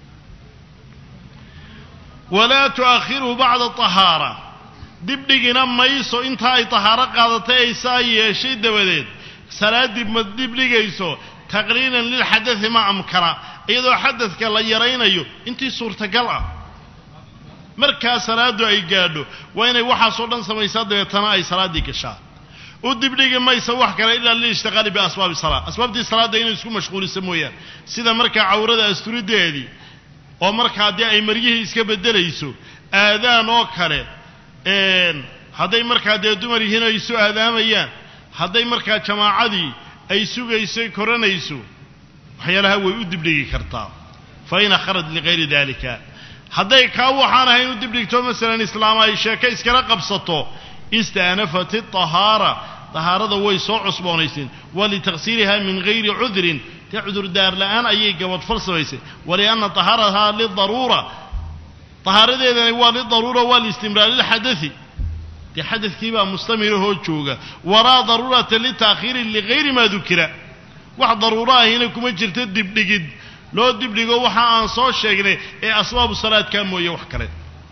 walaa tu'akhiru bacda tahaara dibdhigina mayso intaa ay tahaaro qaadatay ay saa yeeshay dabadeed salaaddii ma dibdhigayso taqriinan lilxadai ma amkana iyadoo xadadka la yaraynayo intii suurtagal ah markaa salaaddu ay gaadho waa inay waxaasoo dhan samaysaa dabeetana ay salaaddii gashaa u dibdhigi maysa wax kale ilaa lilishtiqaali biasbaabi salaa asbaabtii salaadda inay isku mashquulisa mooyaane sida markaa cawrada asturideedii oo markaa dee ay maryihii iska beddelayso aadaan oo kale hadday markaa dee dumar yihiin ay isu aadaamayaan hadday markaa jamaacadii ay sugayso koranayso waxyaalaha way u dibdhigi kartaa fa in akharat ligayri dalika hadday kaa waxaan ahayn u dibdhigto masalan islaama ay sheeko iskala qabsato istaanafat iطahaara tahaarada way soo cusboonayseen walitaksiiriha min gayri cudrin dee cudurdaar la'aan ayay gabadfal samaysay walianna tahaarahaa lidaruura tahaaradeedani waa lidaruura waa liistimraar lilxadai dee xadadkii baa mustamirahoo jooga walaa daruurata litaakhiiri ligayri maa dukira wax daruuro ahina kuma jirto dibdhigid loo dibdhigo waxa aan soo sheegnay ee asbaabu salaadkaa mooye wax kale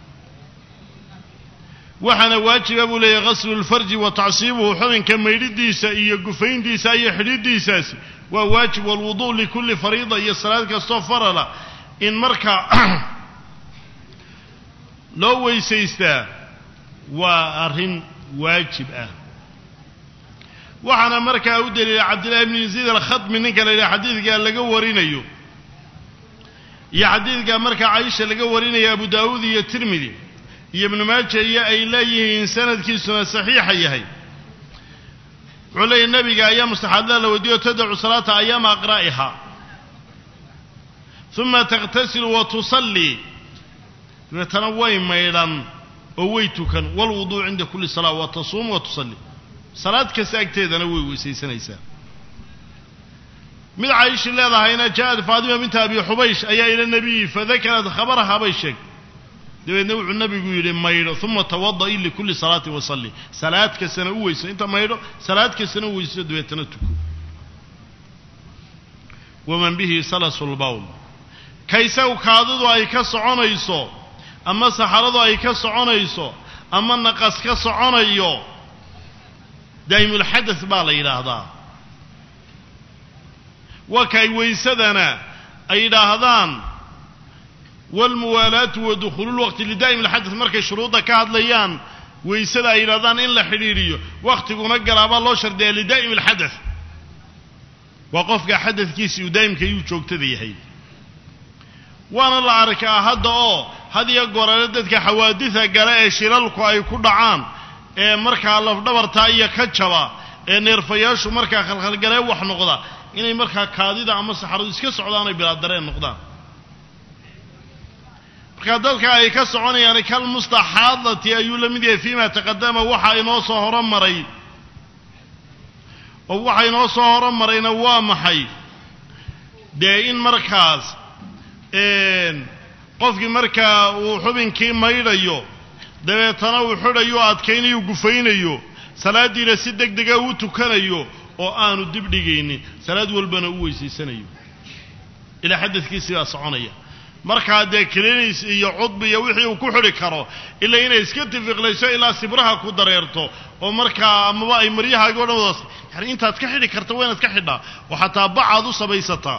waxaana waajiba buu leeyahy ghaslu lfarji wa tacsiibuhu xubinka maydhidiisa iyo gufayntiisa iyo xidhidiisaasi waa waajib walwudu likulli fariida iyo salaad kastoo farala in markaa loo weysaystaa waa arrin waajib ah waxaana markaa u daliila cabdillahi bni yaziid alkhadmi ninka la yidhaha xadiidkaa laga warinayo iyo xadiidkaa markaa caisha laga warinaya abu daawuud iyo tirmidi iyo ibnu maaja iyo ay leeyihiin sanadkiisuna saxiixa yahay wuxuu leeyahy nabiga ayaa mustaxaadada la weydiiyo tadacu salaata ayaama aqraa'iha uma takhtasilu wa tusallii dabeetana way maydhan oo way tukan walwuduu cinda kulli salaa wa tasuumu wa tusalli salaad kasta agteedana way weysaysanaysaa mid caayishi leedahayna ja'ad faatima binta abi xubaysh ayaa ila nabiyi fadakarad khabaraha bay sheegtay dabeedna wuxuu nabigu yidhi maydho uma tawada'i likulli salaati wasalli salaad kastana u weyso inta maydho salaad kastana u weyso dabeetana tuko waman bihi salasu lbawl kaysagu kaadidu ay ka soconayso ama saxaradu ay ka soconayso ama naqas ka soconayo daa'imulxadas baa la yidhaahdaa waa kay weysadana ay yidhaahdaan waalmuwaalaatu wa dukhuululwaqti lidaa'im alxadad markay shuruudda ka hadlayaan weysada ay yidhahdaan in la xidhiidhiyo wakhtiguna galaabaa loo shardiyaa lidaa'im alxadad waa qofka xadadkiisi uu daa'imka yuu joogtada yahay waana la arkaa hadda oo had iyo goorale dadka xawaadida gale ee shilalku ay ku dhacaan ee markaa lafdhabartaa iyo ka jaba ee neerfayaashu markaa khalkhalgalee wax noqda inay markaa kaadida ama saxaradu iska socdaan ay bilaa dareen noqdaan markaa dadka ay ka soconayaan kal mustaxaadati ayuu la mid yahay fiima taqadama waxa inoo soo horomaray oo waxa inoo soo horomarayna waa maxay dee in markaas qofkii markaa uu xubinkii maydhayo dabeetana uu xidhayo adkaynayo gufaynayo salaaddiina si deg dega uu tukanayo oo aanu dib dhigaynin salaad walbana u weysaysanayo ilaa xadadkiisii baa soconaya markaa dee kilinis iyo cudbi iyo wixii uu ku xidhi karo ilaa inay iska tifiqlayso ilaa sibraha ku dareerto oo markaa amaba ay maryahaagi o dhan wadaas yani intaad ka xidhi karta waa inaad ka xidhaa oo xataa bacaad u samaysataa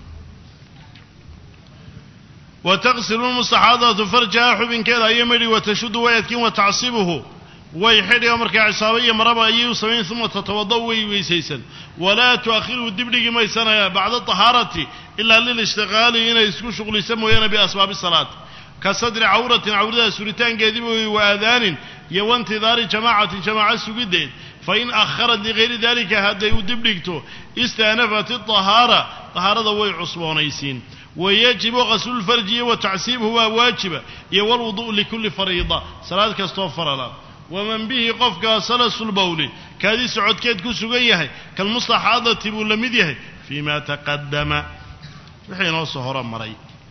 wa taqsilu lmustaxaadatu farjaha xubinkeeda ayay madhi watashudu way adkin wa tacsibuhu way xidhiga markaa cisaabo iyo maraba ayay u samayn uma tatawada way weysaysan walaa tu'akhiruhu dibdhigi maysanaya bacda tahaarati ilaa lilishtiqaali inay isku shuqlisa mooyaane biasbaabi salaat ka sadri cawratin cawrada suritaankeediba wey wa aadaanin iyo waintidaari jamaacatin jamaaco sugiddeed fain akharat ligayri dalika hadday u dibdhigto istaanafat iطahaara tahaarada way cusboonaysiin wayajibu qaslulfarji iyo wa tacsiibuhu waa waajiba iyo walwudu'u likulli fariida salaad kastoo farala waman bihi qofka salasulbawli kaadii socodkeed ku sugan yahay kalmustaxaadati buu la mid yahay fii ma taqadama wixii inoo soo horo maray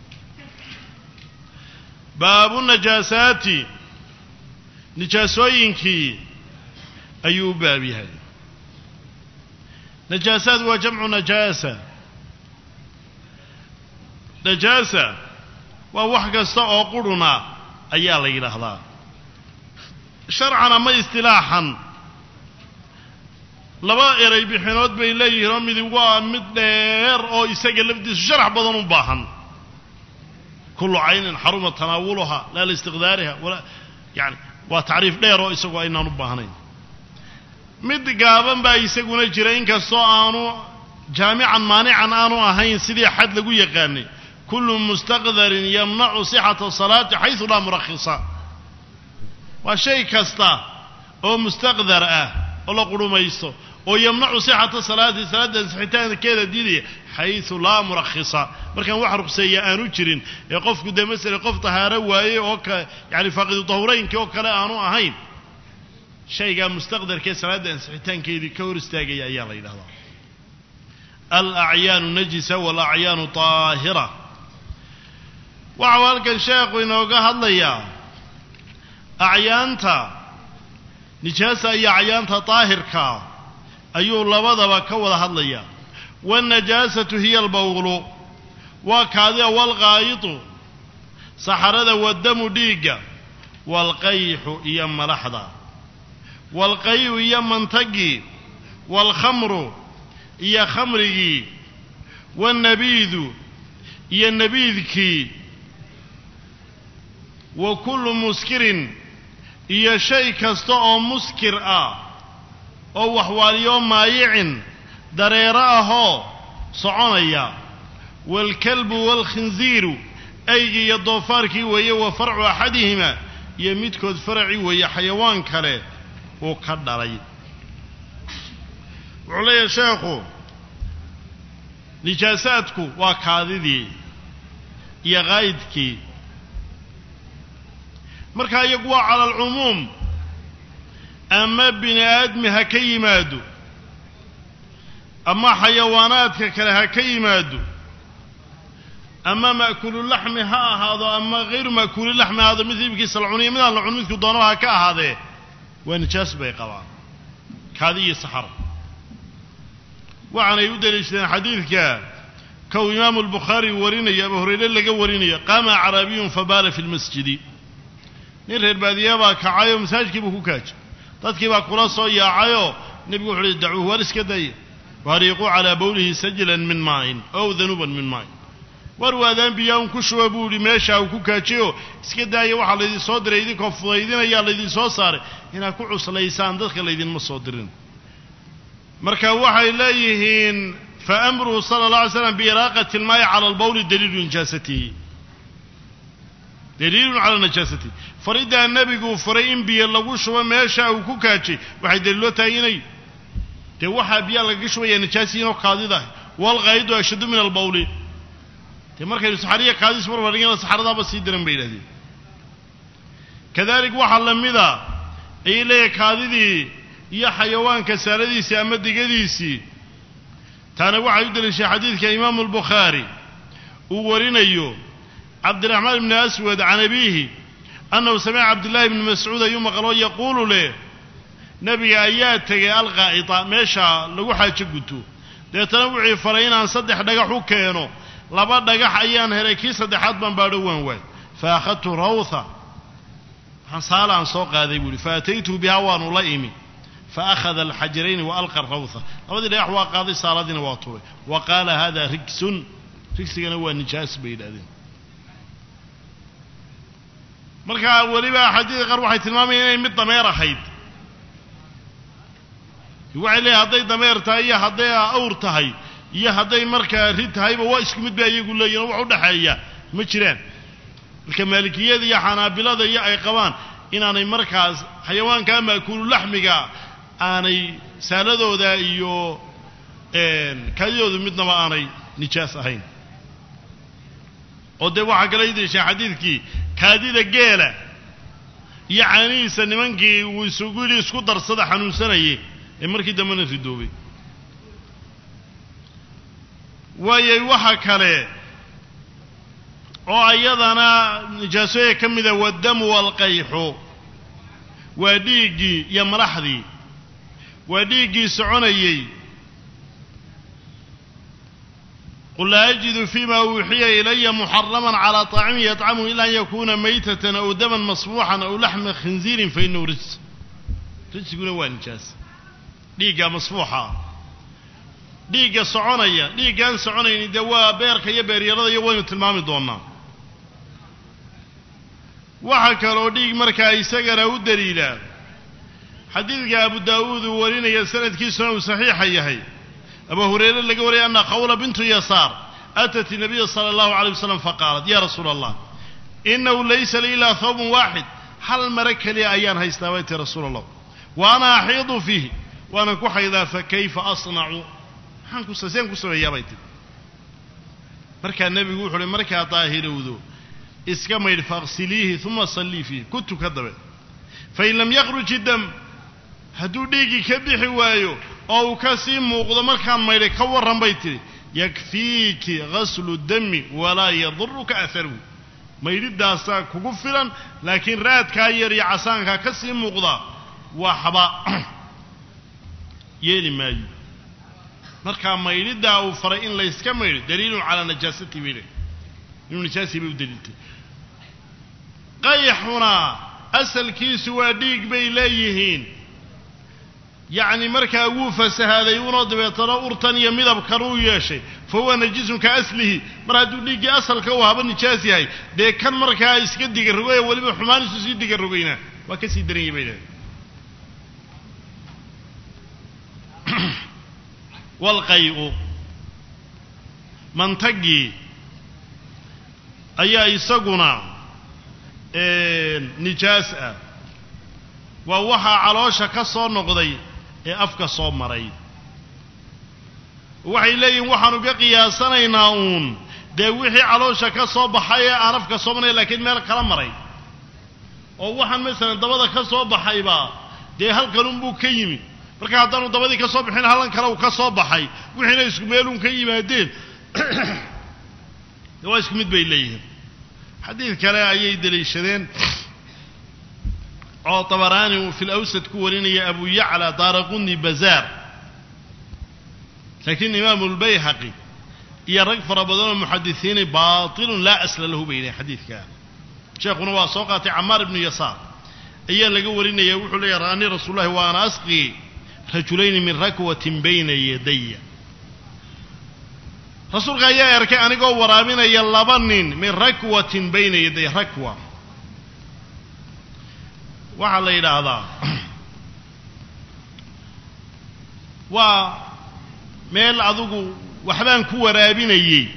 baabu najaasaati nijaasooyinkii ayuu u baab yahay najaasaad waa jamcu najaasa najaasa waa wax kasta oo qurhuna ayaa la yidhaahdaa sharcan ama istilaaxan laba eray bixinood bay leeyihiin oo midi waa mid dheer oo isaga lafdiisu sharax badan u baahan kullu caynin xaruma tanaawuluha laa liistiqdaariha walaa yani waa tacriif dheer oo isagu aynaan u baahnayn mid gaaban baa isaguna jira inkastoo aanu jaamican maanican aanu ahayn sidii xad lagu yaqaanay kullu mustaqdarin yamnacu sixata salaati xaysu laa murakhisa waa shay kasta oo mustaqdar ah oo la qurhumaysto oo yamnacu sixata salaati salaadda ansixitaankeeda diidaya xaysu laa murakhisa markaan wax ruqseeya aanu jirin ee qofku dee masele qof tahaaro waaye oo ka yani faaqidu tahuraynkii oo kale aanu ahayn shaygaa mustaqdarkee salaadda ansixitaankeedii ka hor istaagaya ayaa la yidhahdaa alacyaanu najisa walacyaanu taahira waxau halkan sheekhu inooga hadlayaa acyaanta nijaasa iyo acyaanta daahirka ayuu labadaba ka wada hadlayaa waannajaasatu hiya albawlu waa kaadida waalqaayidu saxarada waddamu dhiigga waalqayxu iyo malaxda waalqayu iyo mantagii waalkhamru iyo khamrigii waannabiidu iyo nabiidkii wa kullu muskirin iyo shay kasta oo muskir ah oo waxwaaliyo maayicin dareero ahoo soconaya waalkalbu waalkhinsiiru aygii iyo doofaarkii weeye wa farcu axadihima iyo midkood faraci weeye xayawaan kale uu ka dhalay wuxuu leeyahay sheekhu nijaasaadku waa kaadidii iyo qaa'idkii markaa iyagu waa cala alcumuum ama bini aadmi ha ka yimaado ama xayawaanaadka kale ha ka yimaado ama ma'kuululaxmi ha ahaado ama hayru ma'kuulilaxmi ha ahaado mid hilibkiisa la cuniyo midaan la cun midku doonaba ha ka ahaadee waa nijaas bay qabaan kaadi iyo saxar waxaanay u daliishadeen xadiidka kow imaamu albukhaari warinaya abu hurayre laga warinayo qaama acraabiyun fabaala fi lmasjidi nin reer baadiyaa baa kacayoo masaajidkii buu ku kaajay dadkii baa kula soo yaacayoo nebigu wuxu uhi dacuuh war iska daya wahariiquu calaa bowlihi sajlan min maain ow danuuban min maain war waadaan biyaa un ku shuba buu ihi meesha uu ku kaajiyo iska daaya waxaa laydin soo diray idinkoo fudaydinayaa laydin soo saaray inaad ku cuslaysaan dadka laydinma soo dirin marka waxay leeyihiin fa amruhu sala allah alay slam biiraaqati ilmaayi cala albawli daliilu nijaasatihi daliilun calaa najaasatihi fariddaa nebiguu faray in biyo lagu shubo meesha uu ku kaajay waxay daliiloo tahay inay dee waxaa biyaa lagaga shubaya najaasiyiinoo kaadida walqaayidu ashaddu min albawli dee markaynu saxariya kaadis marbadigana saxaradaaba sii diran bay yidhahdeen kadalik waxaa la mida ayay leeyahay kaadidii iyo xayawaanka saaladiisii ama digadiisii taana waxay u daliishay xadiidka imaamu albukhaari uu warinayo cabdiraxmaan ibni aswad can abiihi annahu samica cabdillahi bni mascuud ayuu maqloo yaquulu leh nebiga ayaa tegay alqaa'ita meesha lagu xaajo guto deetana wuxuu faray inaan saddex dhagax u keeno laba dhagax ayaan helay kii saddexaad baan baadho waan waay fa akhadtu rawtha saala aan soo qaaday buu ihi fa ataytuhu bihaa waanu la imi fa akhada alxajarayni wa alqa rawtha labadii dhagax waa qaaday saaladiina waa turay wa qaala hada rigsun rigsigana waa nijaas bay yidhahdeen markaa weliba axaadiida qaar waxay tilmaamayaan inay mid dameer ahayd waxay leeyahay hadday dameer tahay iyo hadday awr tahay iyo hadday markaa rid tahayba waa isku mid ba iyagu leeyihin oo wax u dhexeeya ma jiraan marka maalikiyada iyo xanaabilada iyo ay qabaan inaanay markaas xayawaanka maakulu laxmiga aanay saaladooda iyo kaadidooda midnaba aanay nijaas ahayn oo dee waxaa kala idishay xadiidkii kaadida geela iyo caanihiisa nimankii uu isugu yidhi isku darsada xanuunsanayay ee markii dambena ridoobay waayay waxa kale oo ayadana nijaasooyinka ka mida waddamu waalqayxu waa dhiiggii iyo malaxdii waa dhiiggii soconayey qul laa ajidu fima uuxiya ilaya muxaraman calaa طaacimin yطcamuhu ila an yakuna maytatan aw daman masfuuxan aw laxma khinziirin fainahu rijs rijsiguna waa nijaas dhiigga masfuuxa dhiigga soconaya dhiiggaan soconayni dee waa beerka iyo beeryarada iyo waynu tilmaami doonaa waxaa kaloo dhiig markaa isagana u daliila xadiidka abu daawuud uu warinaya sanadkiisuna uu saxiixa yahay abu hurayre laga wariyay anna khawla bintu yasaar atat inabiya sala allahu alay wasalam faqaalat ya rasuula allah inahu laysa li ilaa thawbun waaxid hal mare keliya ayaan haystaa bay tii rasuula allah wa ana axiidu fiihi waanan ku xaydaa fa kayfa asnacu maxaan ku seen ku sameeyaa bay tii markaa nebigu wuxu uhi markaa daahirowdo iska maydh faqsiliihi uma sallii fiihi ku tuka dabe fain lam yakhruj idam hadduu dhiiggii ka bixi waayo oo uu ka sii muuqdo markaan maydhay ka warran bay tidhi yakfiiki ghaslu dami walaa yaduruka aharuhu maydhidaasaa kugu filan laakiin raadkaa yar iyo casaankaa ka sii muuqda waa xaba yeeli maayo markaa maydhidaa uu faray in layska maydho daliilun calaa najaasati bay leh inuu nijaasii bay u daliiltay qayxuna asalkiisu waa dhiig bay leeyihiin yacni markaa wuu fasahaaday unoo dabeetana urtan iyo midabkan uu yeeshay fa huwa najisun ka aslihi mar hadduu dhiiggii asalka uu haba nijaas yahay dee kan markaa iska digarogay oo weliba xumaanisu sii digarogayna waa ka sii daranyay bay dhahay walqay-u mantagii ayaa isaguna nijaas ah waa waxaa caloosha ka soo noqday ee afka soo maray waxay leeyihin waxaanu ka qiyaasanaynaa uun dee wixii caloosha ka soo baxay ee aan afka soo maray laakiin meel kala maray oo waxaan masalan dabada ka soo baxayba dee halkanunbuu ka yimi marka haddaanu dabadii ka soo bixin hallan kale uu ka soo baxay wixiina isku meelun ka yimaadeen de waa isku mid bay leeyihiin xadiid kale ayay deliishadeen oo tabaraani uu fi lawsad ku warinaya abu yacla daaraquni bazaar laakiin imaamu lbayhaqi iyo rag fara badanoo muxadisiini baatilun laa asla lahu bay yihahen xadiidka sheekhuna waa soo qaatay camaar ibnu yasaar ayaa laga warinaya wuxuu leeyahy ra'anii rasuul llahi wa ana asqii rajulayni min rakwatin bayna yadaya rasuulka ayaa arkay anigoo waraabinaya laba nin min rakwatin bayna yaday rakwa waxaa la yidhaahdaa waa meel adugu waxbaan ku waraabinayey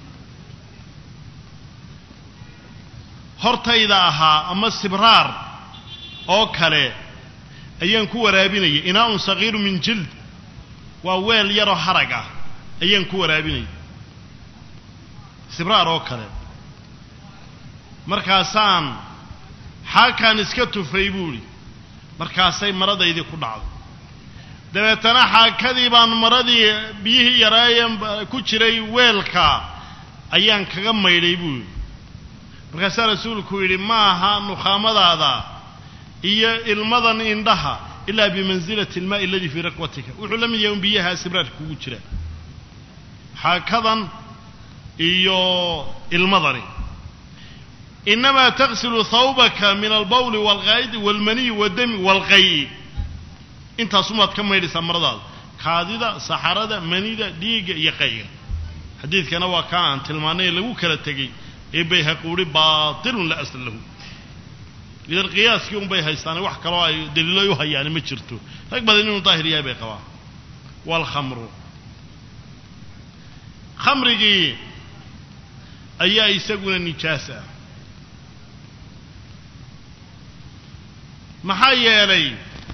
hortayda ahaa ama sibraar oo kale ayaan ku waraabinayay inaa-un sagiiru min jild waa weel yaroo harag ah ayaan ku waraabinayay sibraar oo kale markaasaan xaakaan iska tufay buuhi markaasay maradaydii ku dhacday dabeetana xaakadii baan maradii biyihii yaraayen ku jiray weelka ayaan kaga maydhay buuhi markaasaa rasuulku yidhi ma aha nukhaamadaada iyo ilmadan indhaha ilaa bimansilati almaa'i aladii fii rakwatika wuxuu la mid yahay un biyaha sibraarka kugu jira xaakadan iyo ilmadani inamaa taksilu hawbaka min albawli waalqaa'idi waalmaniyi waddami waalqay'i intaasumaad ka maydhaysaa maradaada kaadida saxarada manida dhiigga iyo qayga xadiidkana waa kaa aan tilmaanay ee lagu kala tegey ee bayhaqi uhi baatilun la asla lahu idan qiyaaskii un bay haystaane wax kaloo ay daliiloy u hayaani ma jirto rag badan inuu daahir yahay bay qabaan waalkhamru khamrigii ayaa isaguna nijaas ah maxaa yeelay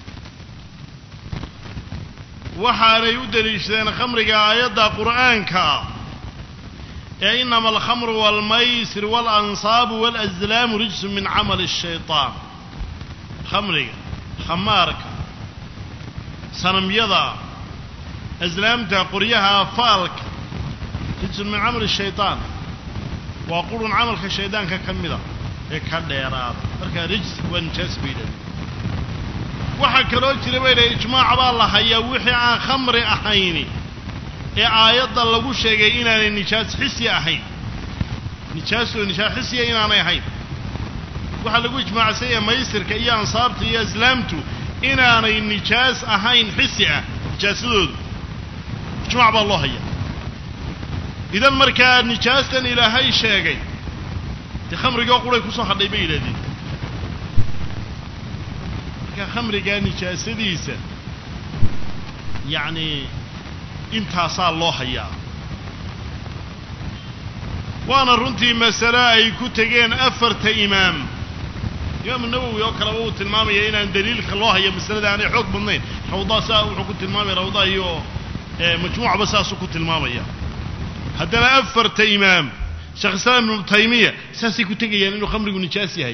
waxaanay u deliishadeen khamriga aayadda qur'aanka ee inama alkhamru waalmaysir waalanصaabu waalaslaamu rijsu min camali الshayطaan khamriga khamaarka sanamyada aslaamta qoryaha faalka rijsun min camali الshayطaan waa qurun camalka shaydaanka ka mida ee ka dheeraada markaa rijs waa nijaas bay yidhahdeen waxaa kaloo jira bay dhahay ijmaac baa la hayaa wixii aan khamri ahayni ee aayadda lagu sheegay inaanay nijaas xisi ahayn nijaasoo nijaas xisiya inaanay ahayn waxaa lagu ijmaacsan yahay maysirka iyo ansaabta iyo islaamtu inaanay nijaas ahayn xisi ah nijaasadoodu ijmaac baa loo hayaa idan markaa nijaastan ilaahay sheegay dee khamrigoo quray kusoo hadhay bay yidhahdeen marka khamrigaa nijaasadiisa yacni intaasaa loo hayaa waana runtii masale ay ku tegeen afarta imaam imaamu nawowi oo kaleba uu tilmaamaya inaan daliilka loo hayo masalada aanay xoog badnayn rawdaa saa wuxuu ku tilmaamaya rawdaa iyo majmuucba saasuu ku tilmaamaya haddana afarta imaam sheekh islaam ibnu taymiya saasay ku tegayaan inuu khamrigu nijaas yahay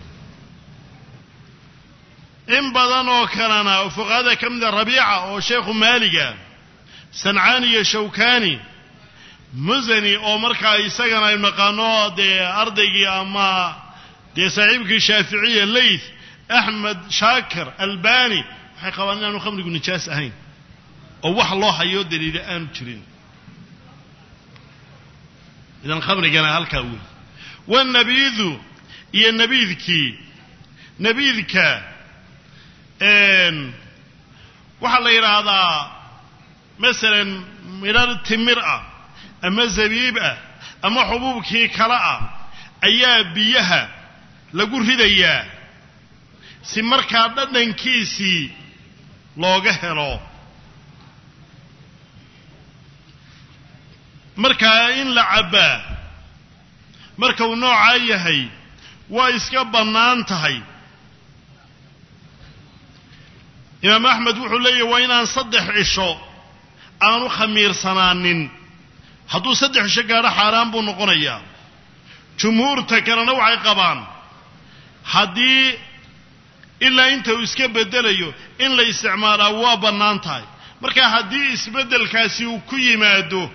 in badan oo kalena oo fuqahada ka mida rabiica oo sheekhu maaliga sancaani iyo shawkani musani oo markaa isagana aynu naqaano dee ardaygii ama dee saaxiibkii shaaficiya layth axmed shaakir albani waxay qabaan inaanu khamrigu nijaas ahayn oo wax loo hayo daliila aanu jirin idan khamrigana halkaa wey wanabiidu iyo nabiidkii nabiidka waxaa la yidhaahdaa masalan midhar timir ah ama zabiib ah ama xubuubkii kale ah ayaa biyaha lagu ridayaa si markaa dhadhankiisii looga helo markaa in la cabbaa marka uu noocaa yahay waa iska bannaan tahay imaam axmed wuxuu leeyahy waa inaan saddex cisho aanu khamiirsanaanin hadduu saddex cisho gaadho xaaraan buu noqonayaa jumhuurta kalena waxay qabaan haddii ilaa inta uu iska beddelayo in la isticmaalaa waa bannaan tahay marka haddii isbeddelkaasi uu ku yimaado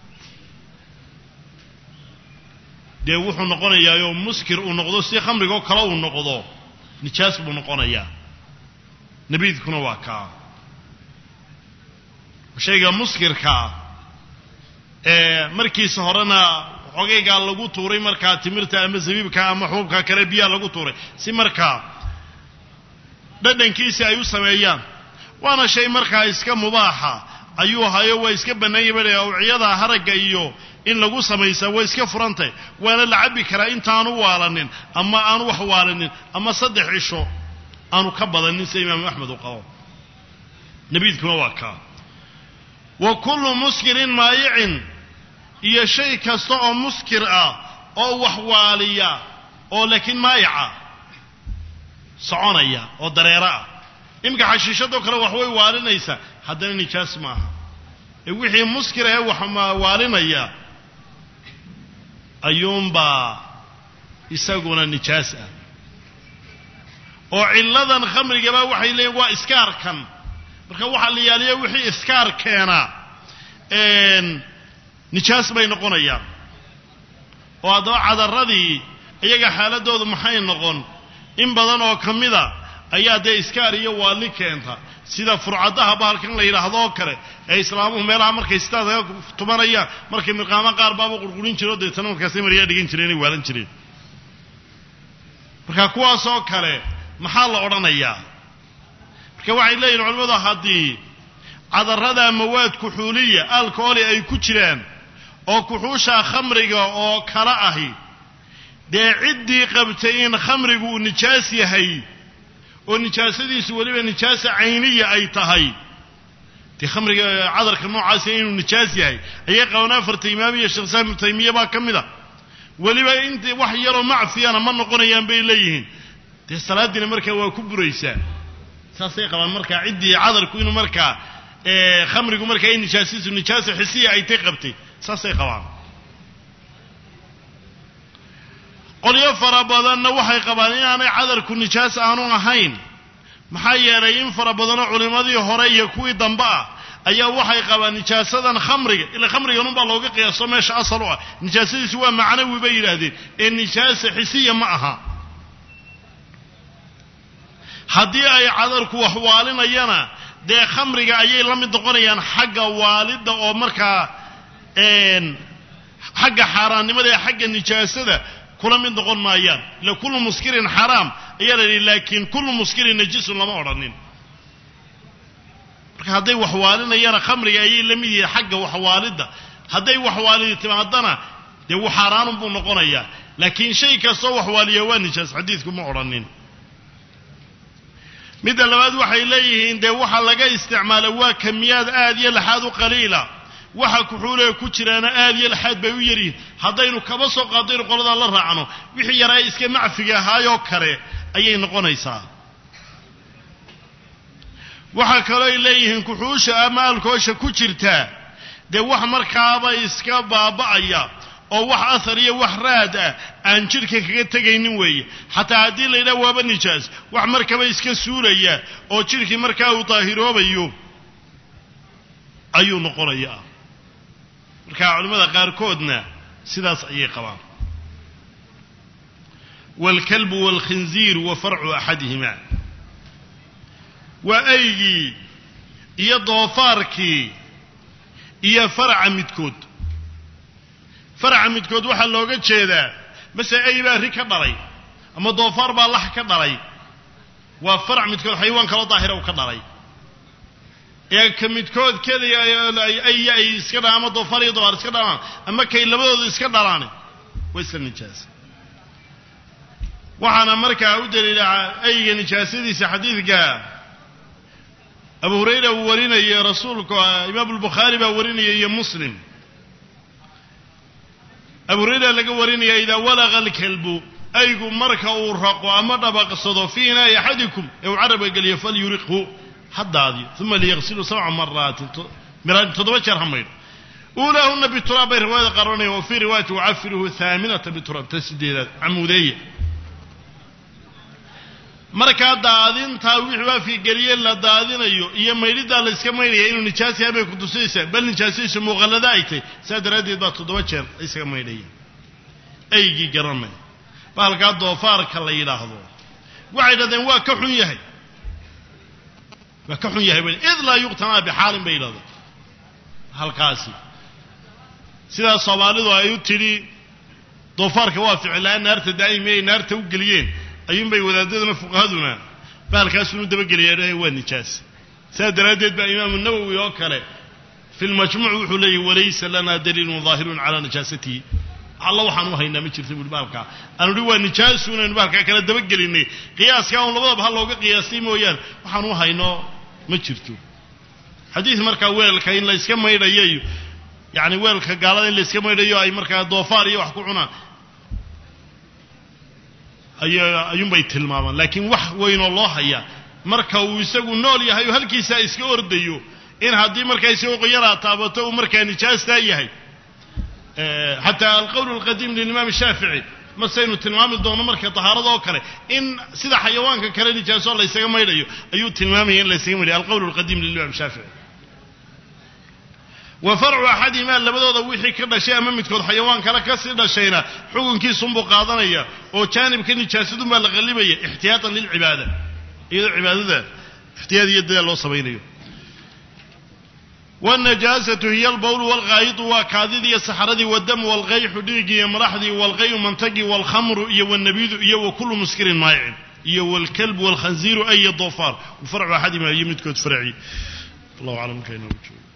dee wuxuu noqonayaayoo muskir uu noqdo si khamrigoo kale uu noqdo nijaas buu noqonayaa nabiidkuna waa kaa shayga muskirkaa ee markiisa horena xogaygaa lagu tuuray markaa timirta ama zabiibka ama xuubka kale biyaha lagu tuuray si markaa dhadhankiisi ay u sameeyaan waana shay markaa iska mubaaxa ayuu hayo waa iska bannaanya ba awciyada haragga iyo in lagu samaysaa way iska furantay waana la cabbi karaa intaanu waalanin ama aanu wax waalanin ama saddex cisho aanu ka badanin sida imaamu axmed uu qabo nabiidkuna waa kaa wa kullu muskirin maayicin iyo shay kasta oo muskir ah oo wax waaliya oo laakiin maayaca soconaya oo dareero ah iminka xashiishadoo kale wax way waalinaysaa haddana nijaas maaha ee wixii muskir ahee wax waalinaya ayuunbaa isaguna nijaas ah oo cilladan khamrigaba waxay leeyiin waa iskaarkan marka waxaa la yaaliya wixii iskaar keenaa nijaas bay noqonayaan oo haddaba cadaradii iyaga xaaladoodu maxay noqon in badan oo ka mida ayaa dee iskaar iyo waalli keenta sida furcadaha bahalkan la yidhaahdo oo kale ee islaamuhu meelaha markay sidaas aga tumanayaan markay mirqaamo qaar baaba qurqurin jire o deetana markaasay maryaa dhigan jireen ay waalan jireen marka kuwaasoo kale maxaa la odhanayaa marka waxay leeyihin culimmadu haddii cadarrada mawaad kuxuuliya alkooli ay ku jiraan oo kuxuusha khamriga oo kala ahi dee ciddii qabtay in khamrigu uu nijaas yahay oo nijaasadiisu weliba nijaasa cayniya ay tahay dee khamriga cadarka noocaasi inuu nijaas yahay ayay qabaan afarta imaam iyo sheekh islaam ibnu taymiya baa ka mid a weliba int wax yaroo macfiyana ma noqonayaan bay leeyihiin dee salaadiina markaa waa ku buraysaa saasay qabaan markaa ciddii cadarku inuu markaa khamrigu markaa in nijaasadiisu nijaasa xisiya ay tay qabtay saasay qabaan qolyo fara badanna waxay qabaan inaanay cadarku nijaas aanu ahayn maxaa yeelay in fara badanoo culimmadii hore iyo kuwii dambe ah ayaa waxay qabaan nijaasadan khamriga ila khamriganunbaa looga qiyaaso meesha asal u ah nijaasadiisu waa macnawi bay yidhaahdeen ee nijaasa xisiya ma aha haddii ay cadarku wax waalinayana dee khamriga ayay la mid noqonayaan xagga waalidda oo markaa xagga xaaraannimada ee xagga nijaasada kula mid noqon maayaan ila kullu muskirin xaraam ayaa la yidhi laakiin kullu muskirin najisun lama odhanin marka hadday waxwaalinayana khamriga ayay la mid yihiin xagga waxwaalidda hadday waxwaalidi timaadana dee wu xaaraanun buu noqonayaa laakiin shay kastoo waxwaaliya waa nijaas xadiidku ma odhanin midda labaad waxay leeyihiin dee waxa laga isticmaala waa kamiyaad aad iyo laxaad u qaliila waxa kuxuulee ku jiraana aad iyo laxaad bay u yaryihiin haddaynu kaba soo qaadaynu qoladaa la raacno wixii yaraa iska macfiga ahaayoo kale ayay noqonaysaa waxaa kaloo ay leeyihiin kuxuusha ama alkoosha ku jirtaa dee wax markaaba iska baaba'aya oo wax ahar iyo wax raad ah aan jidhka kaga tegaynin weeye xataa haddii la yidhaha waaba nijaas wax markaba iska suulaya oo jidhkii markaa uu daahiroobayo ayuu noqonayaa marka culimmada qaarkoodna sidaas ayay qabaan waalkalbu waalkhinziiru wa farcu axadihima waa aygii iyo doofaarkii iyo faraca midkood faraca midkood waxaa looga jeedaa mase ay baa ri ka dhalay ama doofaar baa lax ka dhalay waa farac midkood xayawaan kaloo daahira u ka dhalay ee ka midkood keliya ay ay iska dhalaan ama doofaar iyo doofaar iska dhalaan ama kay labadooda iska dhalaan waa isla nijaasa waxaana markaa u daliila ayga nijaasadiisa xadiidka abu hurayra uu warinayay rasuulku imaamu lbukhaari baa warinaya iyo muslim abu hurayra laga warinaya idaa walaqa alkalbu aygu marka uu raqo ama dhabaqsado fii inaa'i axadikum ee uu carabka geliyo falyuriqhu ha daadiyo uma liyaqsilu sabca maraatin toddoba jeer ha maydho uulaahuna bituraab bay riwaayada qaranaya wa fii riwaayati wacafiruhu haaminata bituraab ta sideedaad camuudeeya markaa daadintaa wixii waafigeliye la daadinayo iyo maydhidaa la iska maydhaya inuu nijaas yahay bay kutusaysaa bal nijaasadiisu muuqallada ay tahy saa daraaddeed baa toddoba jeer la isaga maydhaya aygii garanay bahalkaa doofaarka la yidhaahdo waxay dhahdeen waa ka xun yahay waa ka xun yahay bay id laa yuqtanaa bixaalin bay yidhahdeen halkaasi sidaas soomaalidu ay u tidhi doofaarka waa ficillaan naarta daa'imi ay naarta u geliyeen ayuunbay wadaadaduna fuqahaduna bahalkaasunu dabageliyaa waa nijaas saas daraaddeed baa imaamu nawowi oo kale fi lmajmuuc wuxuu leeyahy walaysa lana daliilun daahirun calaa najaasatihi alla waxaan u haynaa ma jirta buuri baalkaa aanu hi waa nijaasu inaynu baalkaa kala dabagelinay qiyaaskaa un labadaba ha looga qiyaastay mooyaan waxaan u hayno ma jirto xadiid markaa weelka in la yska maydhayo iyo yacni weelka gaalada in la yska maydhayo ay markaa doofaar iyo wax ku cunaan ay ayuunbay tilmaamaan laakiin wax weynoo loo hayaa marka uu isagu nool yahay oo halkiisaa iska ordayo in haddii markaa isagoo qoyaraa taabato uu markaa nijaastaa yahay xataa alqowl alqadiim lilimaam shaafici masaynu tilmaami doono marka tahaarada oo kale in sida xayawaanka kale nijaaso laysaga maydhayo ayuu tilmaamaya in laysaga maydhayo alqowl alqadiim lilimaam shaafici wa farcu axadihimaa labadooda wixii ka dhashay ama midkood xayawaan kale kasii dhashayna xukunkiisunbuu qaadanaya oo jaanibka nijaasadunbaa la qallibaya ixtiyaatan lilcibaada iyadoo cibaadada ixtiyaad iyo dadaal loo samaynayo wاnajaasatu hiy albawlu wاlghaayidu waa kaadidii iyo saxradii wadamu wاlqayxu dhiiggii iyo madaxdii wاlqayu mantagii wاlkhamru iyo wاnabidu iyo wakulu muskirin maayicin iyo wاlkalbu wاlkhanziiru ay doofaar farcu axadima iyo midkood farci allahu aclam markaa inoogu joogo